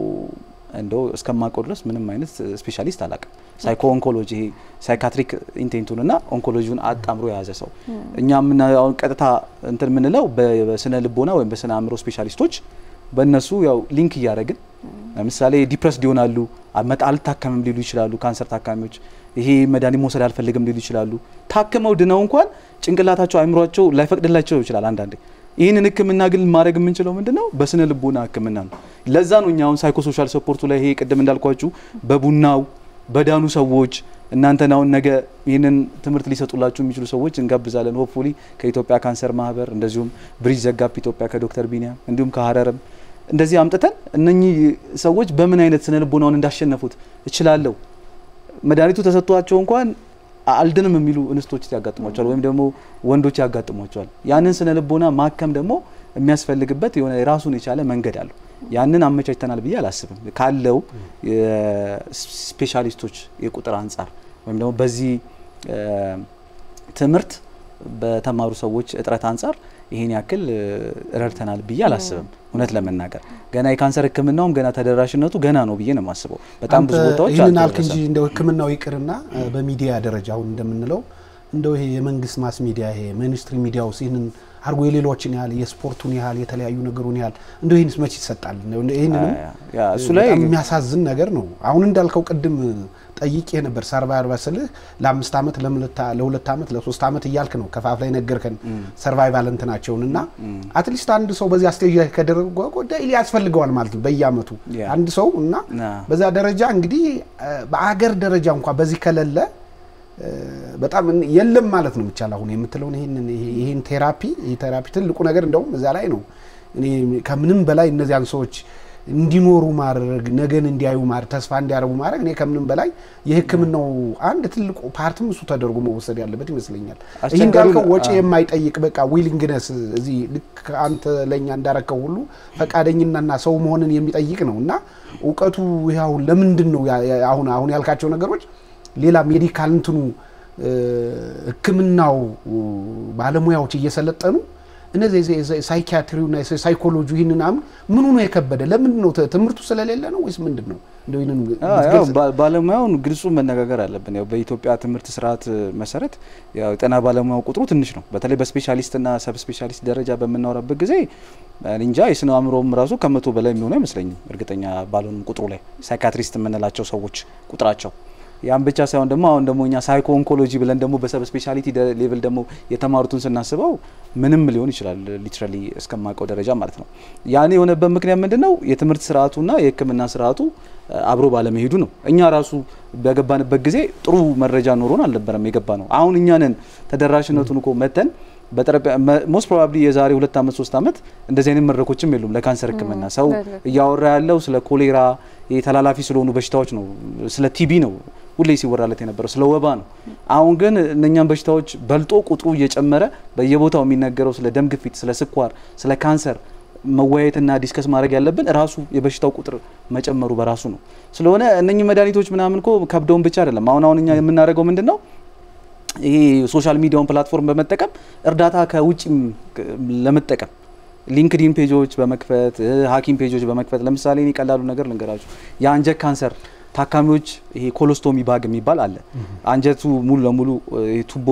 እንደው እስከማውቀው ድረስ ምንም አይነት ስፔሻሊስት አላውቅም። ሳይኮ ኦንኮሎጂ ይሄ ሳይካትሪክ ኢንቴንቱንና ኦንኮሎጂውን አጣምሮ የያዘ ሰው እኛ አሁን ቀጥታ እንትን የምንለው በስነ ልቦና ወይም በስነ አእምሮ ስፔሻሊስቶች በእነሱ ያው ሊንክ እያደረግን ለምሳሌ ዲፕረስድ ይሆናሉ፣ አልታከምም ሊሉ ይችላሉ። ካንሰር ታካሚዎች ይሄ መድኃኒት መውሰድ አልፈልግም ሊሉ ይችላሉ። ታክመው ድነው እንኳን ጭንቅላታቸው አይምሯቸው ላይፈቅድላቸው ይችላል አንዳንዴ ይህንን ህክምና ግን ማድረግ የምንችለው ምንድን ነው? በስነ ልቦና ህክምና ነው። ለዛ ነው እኛ አሁን ሳይኮሶሻል ሰፖርቱ ላይ ይሄ ቅድም እንዳልኳችሁ በቡናው በዳኑ ሰዎች እናንተን አሁን ነገ ይህንን ትምህርት ሊሰጡላችሁ የሚችሉ ሰዎች እንጋብዛለን። ሆፕፉሊ ከኢትዮጵያ ካንሰር ማህበር እንደዚሁም ብሪጅ ዘጋፕ ኢትዮጵያ ከዶክተር ቢኒያም እንዲሁም ከሀረርም እንደዚህ አምጥተን እነኚህ ሰዎች በምን አይነት ስነ ልቦናውን እንዳሸነፉት እችላለሁ መድኃኒቱ ተሰጥቷቸው እንኳን አልድንም የሚሉ እንስቶች ያጋጥሟቸዋል፣ ወይም ደግሞ ወንዶች ያጋጥሟቸዋል። ያንን ስነ ልቦና ማከም ደግሞ የሚያስፈልግበት የሆነ የራሱን የቻለ መንገድ አለው። ያንን አመቻችተናል ብዬ አላስብም። ካለው ስፔሻሊስቶች የቁጥር አንጻር ወይም ደግሞ በዚህ ትምህርት በተማሩ ሰዎች እጥረት አንጻር ይሄን ያክል ረድተናል ብዬ አላስብም። እውነት ለመናገር ገና የካንሰር ሕክምናውም ገና ተደራሽነቱ ገና ነው ብዬ ነው የማስበው። በጣም ብዙ ቦታዎች ይህንን አልክ እንጂ እንደው ሕክምናው ይቅርና በሚዲያ ደረጃ አሁን እንደምንለው እንደው ይሄ የመንግስት ማስ ሚዲያ ይሄ ሚኒስትሪ ሚዲያ ውስጥ ይህንን አድርጎ የሌሎችን ያህል የስፖርቱን ያህል የተለያዩ ነገሩን ያህል እንደው ይህንስ መች ይሰጣል? ይህንንም እሱ ላይ በጣም የሚያሳዝን ነገር ነው። አሁን እንዳልከው ቅድም ጠይቄ ነበር ሰርቫይቫል ስልህ ለአምስት ዓመት ለሁለት ዓመት ለሶስት ዓመት እያልክ ነው ከፋፍ ላይ ነገርከን ሰርቫይቫል እንትናቸውን እና አትሊስት አንድ ሰው በዚያ ስቴጅ ላይ ከደረገ ዳይሊ ያስፈልገዋል ማለት ነው በየአመቱ አንድ ሰው እና በዛ ደረጃ እንግዲህ በአገር ደረጃ እንኳ በዚህ ከሌለ በጣም የለም ማለት ነው የሚቻል አሁን የምትለውን ይህን ቴራፒ ይህ ቴራፒ ትልቁ ነገር እንደውም እዛ ላይ ነው እኔ ከምንም በላይ እነዚያን ሰዎች እንዲኖሩ ማድረግ ነገን እንዲያዩ ማድረግ ተስፋ እንዲያደርጉ ማድረግ እኔ ከምንም በላይ የሕክምናው አንድ ትልቁ ፓርትም እሱ ተደርጎ መወሰድ ያለበት ይመስለኛል። ይህ እንዳልከው ወጪ የማይጠይቅ በቃ ዊሊንግነስ እዚህ ልክ አንተ ለእኛ እንዳረከው ሁሉ ፈቃደኝናና ሰው መሆንን የሚጠይቅ ነው እና እውቀቱ ይህ አሁን ለምንድን ነው አሁን አሁን ያልካቸው ነገሮች ሌላ ሜዲካል እንትኑ ሕክምናው ባለሙያዎች እየሰለጠኑ እነዚህ ሳይኪያትሪውና ሳይኮሎጂ ይህንን አሁን ምኑ ነው የከበደ? ለምንድን ነው ትምህርቱ ስለሌለ ነው ወይስ ምንድን ነው? ባለሙያውን ግልጹ መነጋገር አለብን። ያው በኢትዮጵያ ትምህርት ስርዓት መሰረት ያው የጤና ባለሙያው ቁጥሩ ትንሽ ነው። በተለይ በስፔሻሊስትና ሰብ ስፔሻሊስት ደረጃ በምናወራበት ጊዜ እንጃ የስነ አእምሮም ራሱ ከመቶ በላይ የሚሆኑ አይመስለኝም። እርግጠኛ ባልሆንም ቁጥሩ ላይ ሳይካትሪስት የምንላቸው ሰዎች ቁጥራቸው ያን ብቻ ሳይሆን ደግሞ አሁን ደግሞ እኛ ሳይኮ ኦንኮሎጂ ብለን ደግሞ በሰብ ስፔሻሊቲ ሌቭል ደግሞ የተማሩትን ስናስበው ምንም ሊሆን ይችላል ሊትራሊ እስከማውቀው ደረጃ ማለት ነው። ያን የሆነበት ምክንያት ምንድን ነው? የትምህርት ስርዓቱና የሕክምና ስርዓቱ አብሮ ባለመሄዱ ነው። እኛ ራሱ በገባንበት ጊዜ ጥሩ መረጃ ኖሮን አልነበረም የገባ ነው። አሁን እኛንን ተደራሽነቱን እኮ መተን ሞስት ፕሮባብሊ የዛሬ ሁለት ዓመት ሶስት ዓመት እንደዚህ አይነት መድረኮችም የሉም ለካንሰር ህክምና። ሰው እያወራ ያለው ስለ ኮሌራ ተላላፊ ስለሆኑ በሽታዎች ነው፣ ስለ ቲቢ ነው ሁሌ ሲወራለት የነበረው ስለ ወባ ነው። አሁን ግን እነኛም በሽታዎች በልጦ ቁጥሩ እየጨመረ በየቦታው የሚነገረው ስለ ደም ግፊት፣ ስለ ስኳር፣ ስለ ካንሰር መወያየትና ዲስከስ ማድረግ ያለብን ራሱ የበሽታው ቁጥር መጨመሩ በራሱ ነው። ስለሆነ እነኚህ መድኃኒቶች ምናምን እኮ ከብደውን ብቻ አይደለም። አሁን አሁን እኛ የምናደርገው ምንድን ነው ይሄ ሶሻል ሚዲያውን ፕላትፎርም በመጠቀም እርዳታ ከውጭም ለመጠቀም ሊንክዲን ፔጆች በመክፈት ሐኪም ፔጆች በመክፈት ለምሳሌ እኔ ቀላሉ ነገር ልንገራችሁ የአንጀት ካንሰር ታካሚዎች ይሄ ኮሎስቶሚ ባግ የሚባል አለ። አንጀቱ ሙሉ ለሙሉ ቱቦ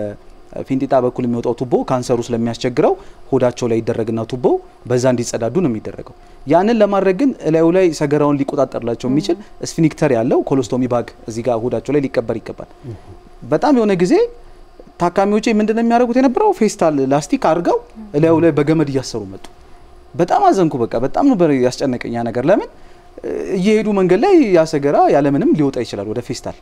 በፊንጢጣ በኩል የሚወጣው ቱቦ ካንሰሩ ስለሚያስቸግረው ሆዳቸው ላይ ይደረግና ቱቦ በዛ እንዲጸዳዱ ነው የሚደረገው። ያንን ለማድረግ ግን እላዩ ላይ ሰገራውን ሊቆጣጠርላቸው የሚችል ስፊኒክተር ያለው ኮሎስቶሚ ባግ እዚህ ጋር ሆዳቸው ላይ ሊቀበር ይገባል። በጣም የሆነ ጊዜ ታካሚዎቼ ምንድን ነው የሚያደርጉት የነበረው ፌስታል ላስቲክ አድርገው እላዩ ላይ በገመድ እያሰሩ መጡ። በጣም አዘንኩ። በቃ በጣም ነበር ያስጨነቀኝ ያ ነገር። ለምን እየሄዱ መንገድ ላይ ያሰገራ ያለምንም ሊወጣ ይችላል ወደ ፌስታል።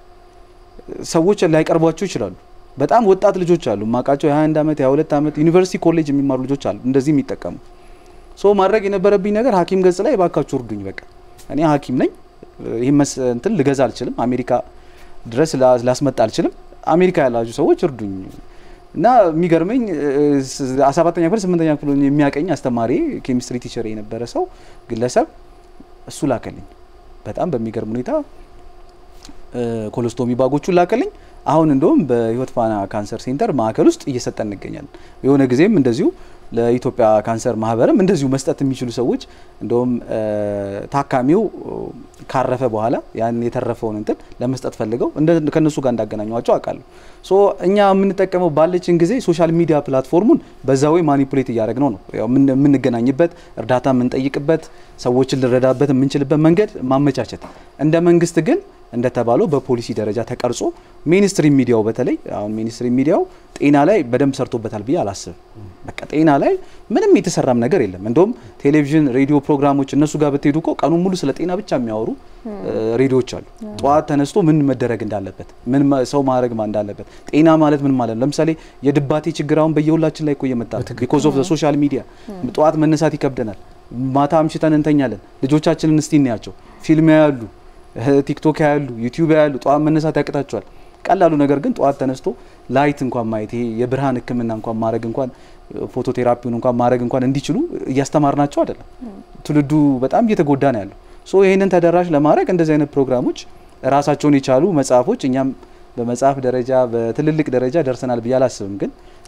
ሰዎች ላይቀርቧቸው ይችላሉ። በጣም ወጣት ልጆች አሉ ማቃቸው የ21 ዓመት የ22 ዓመት ዩኒቨርሲቲ ኮሌጅ የሚማሩ ልጆች አሉ እንደዚህ የሚጠቀሙ። ሶ ማድረግ የነበረብኝ ነገር ሐኪም ገጽ ላይ ባካችሁ እርዱኝ። በቃ እኔ ሐኪም ነኝ። ይህ እንትን ልገዛ አልችልም። አሜሪካ ድረስ ላስመጣ አልችልም። አሜሪካ ያላችሁ ሰዎች እርዱኝ እና የሚገርመኝ ሰባተኛ ክፍል ስምንተኛ ክፍል የሚያቀኝ አስተማሪ ኬሚስትሪ ቲቸር የነበረ ሰው ግለሰብ እሱ ላከልኝ። በጣም በሚገርም ሁኔታ ኮሎስቶሚ ባጎቹን ላከልኝ። አሁን እንደውም በህይወት ፋና ካንሰር ሴንተር ማዕከል ውስጥ እየሰጠን እንገኛለን። የሆነ ጊዜም እንደዚሁ ለኢትዮጵያ ካንሰር ማህበርም እንደዚሁ መስጠት የሚችሉ ሰዎች እንደውም ታካሚው ካረፈ በኋላ ያን የተረፈውን እንትን ለመስጠት ፈልገው ከእነሱ ጋር እንዳገናኟቸው አውቃለሁ። ሶ እኛ የምንጠቀመው ባለችን ጊዜ ሶሻል ሚዲያ ፕላትፎርሙን በዛ ወይ ማኒፑሌት እያደረግነው ነው የምንገናኝበት፣ እርዳታ የምንጠይቅበት፣ ሰዎችን ልንረዳበት የምንችልበት መንገድ ማመቻቸት እንደ መንግስት ግን እንደተባለው በፖሊሲ ደረጃ ተቀርጾ ሜንስትሪም ሚዲያው በተለይ አሁን ሜንስትሪም ሚዲያው ጤና ላይ በደንብ ሰርቶበታል ብዬ አላስብም። በቃ ጤና ላይ ምንም የተሰራም ነገር የለም። እንደውም ቴሌቪዥን፣ ሬዲዮ ፕሮግራሞች እነሱ ጋር ብትሄዱ እኮ ቀኑን ሙሉ ስለ ጤና ብቻ የሚያወሩ ሬዲዮዎች አሉ። ጠዋት ተነስቶ ምን መደረግ እንዳለበት፣ ምን ሰው ማድረግ እንዳለበት፣ ጤና ማለት ምን ማለት ነው። ለምሳሌ የድባቴ ችግር አሁን በየሁላችን ላይ እኮ እየመጣ ነው። ቢኮዝ ኦፍ ሶሻል ሚዲያ ጠዋት መነሳት ይከብደናል። ማታ አምሽተን እንተኛለን። ልጆቻችንን እስቲ እናያቸው። ፊልም ያያሉ ቲክቶክ ያሉ ዩቲዩብ ያሉ ጠዋት መነሳት ያቅታቸዋል። ቀላሉ ነገር ግን ጠዋት ተነስቶ ላይት እንኳን ማየት ይሄ የብርሃን ሕክምና እንኳን ማድረግ እንኳን ፎቶቴራፒውን እንኳን ማድረግ እንኳን እንዲችሉ እያስተማርናቸው አይደለም። ትውልዱ በጣም እየተጎዳ ነው ያለው። ሶ ይህንን ተደራሽ ለማድረግ እንደዚህ አይነት ፕሮግራሞች ራሳቸውን የቻሉ መጽሐፎች እኛም በመጽሐፍ ደረጃ በትልልቅ ደረጃ ደርሰናል ብዬ አላስብም። ግን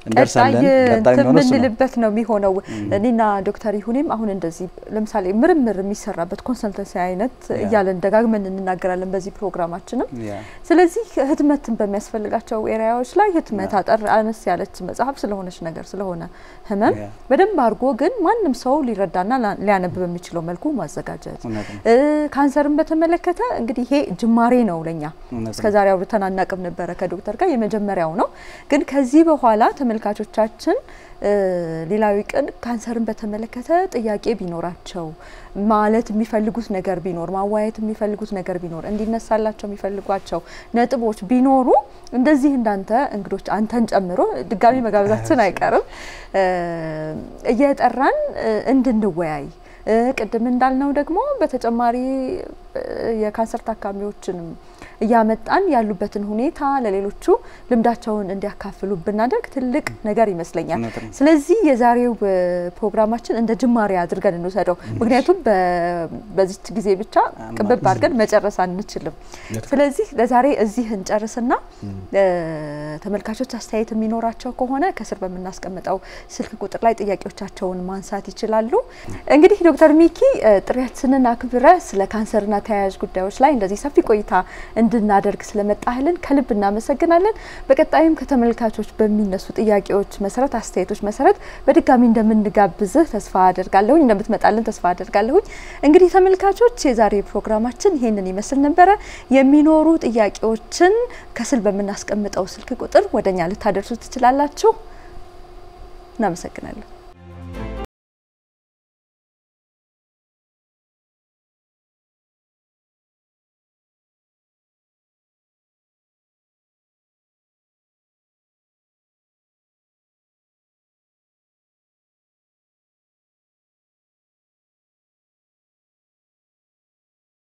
እንደርሳለን። ቀጣይ የሚሆነው እሱ ነው። የምንልበት ነው የሚሆነው። እኔና ዶክተር ይሁኔም አሁን እንደዚህ ለምሳሌ ምርምር የሚሰራበት ኮንሰልተንሲ አይነት እያለን ደጋግመን እንናገራለን በዚህ ፕሮግራማችንም። ያ ስለዚህ ህትመትን በሚያስፈልጋቸው ኤሪያዎች ላይ ህትመት አጠር አነስ ያለች መጽሐፍ ስለሆነች ነገር ስለሆነ ህመም ያ በደንብ አድርጎ ግን ማንም ሰው ሊረዳና ላ- ሊያነብ በሚችለው መልኩ ማዘጋጀት እውነት ነው። እ፣ ካንሰርን በተመለከተ እንግዲህ ይሄ ጅማሬ ነው ለኛ እውነት እስከ ዛሬ አውርተን አናቅም ነበረ ከዶክተር ጋር የመጀመሪያው ነው። ግን ከዚህ በኋላ ተመልካቾቻችን እ፣ ሌላዊ ቀን ካንሰርን በተመለከተ ጥያቄ ቢኖራቸው ማለት የሚፈልጉት ነገር ቢኖር ማዋየት የሚፈልጉት ነገር ቢኖር እንዲነሳላቸው የሚፈልጓቸው ነጥቦች ቢኖሩ እንደዚህ እንዳንተ እንግዶች አንተን ጨምሮ ድጋሚ መጋበዛችን አይቀርም እ፣ እየጠራን እ፣ እንድንወያይ እ፣ ቅድም እንዳልነው ደግሞ በተጨማሪ እ፣ የካንሰር ታካሚዎችንም እያመጣን ያሉበትን ሁኔታ ለሌሎቹ ልምዳቸውን እንዲያካፍሉ ብናደርግ ትልቅ ነገር ይመስለኛል። እውነት ነው። ስለዚህ የዛሬው እ፣ ፕሮግራማችን እንደ ጅማሬ አድርገን እንውሰደው። ምክንያቱም በ- በዚች ጊዜ ብቻ ቅብብ አድርገን መጨረስ አንችልም። ስለዚህ ለዛሬ እዚህ እንጨርስና እ፣ ተመልካቾች አስተያየት የሚኖራቸው ከሆነ ከስር በምናስቀምጠው ስልክ ቁጥር ላይ ጥያቄዎቻቸውን ማንሳት ይችላሉ። እንግዲህ ዶክተር ሚኪ እ፣ ጥሪያችንን አክብረ ስለ ካንሰርና ተያያዥ ጉዳዮች ላይ እንደዚህ ሰፊ ቆይታ እንድናደርግ ስለመጣህልን ከልብ እናመሰግናለን። በቀጣይም ከተመልካቾች በሚነሱ ጥያቄዎች መሰረት፣ አስተያየቶች መሰረት በድጋሚ እንደምንጋብዝህ ተስፋ አደርጋለሁኝ፣ እንደምትመጣልን ተስፋ አደርጋለሁኝ። እንግዲህ ተመልካቾች የዛሬ ፕሮግራማችን ይሄንን ይመስል ነበረ። የሚኖሩ ጥያቄዎችን ከስል በምናስቀምጠው ስልክ ቁጥር ወደኛ ልታደርሱ ትችላላችሁ። እናመሰግናለን።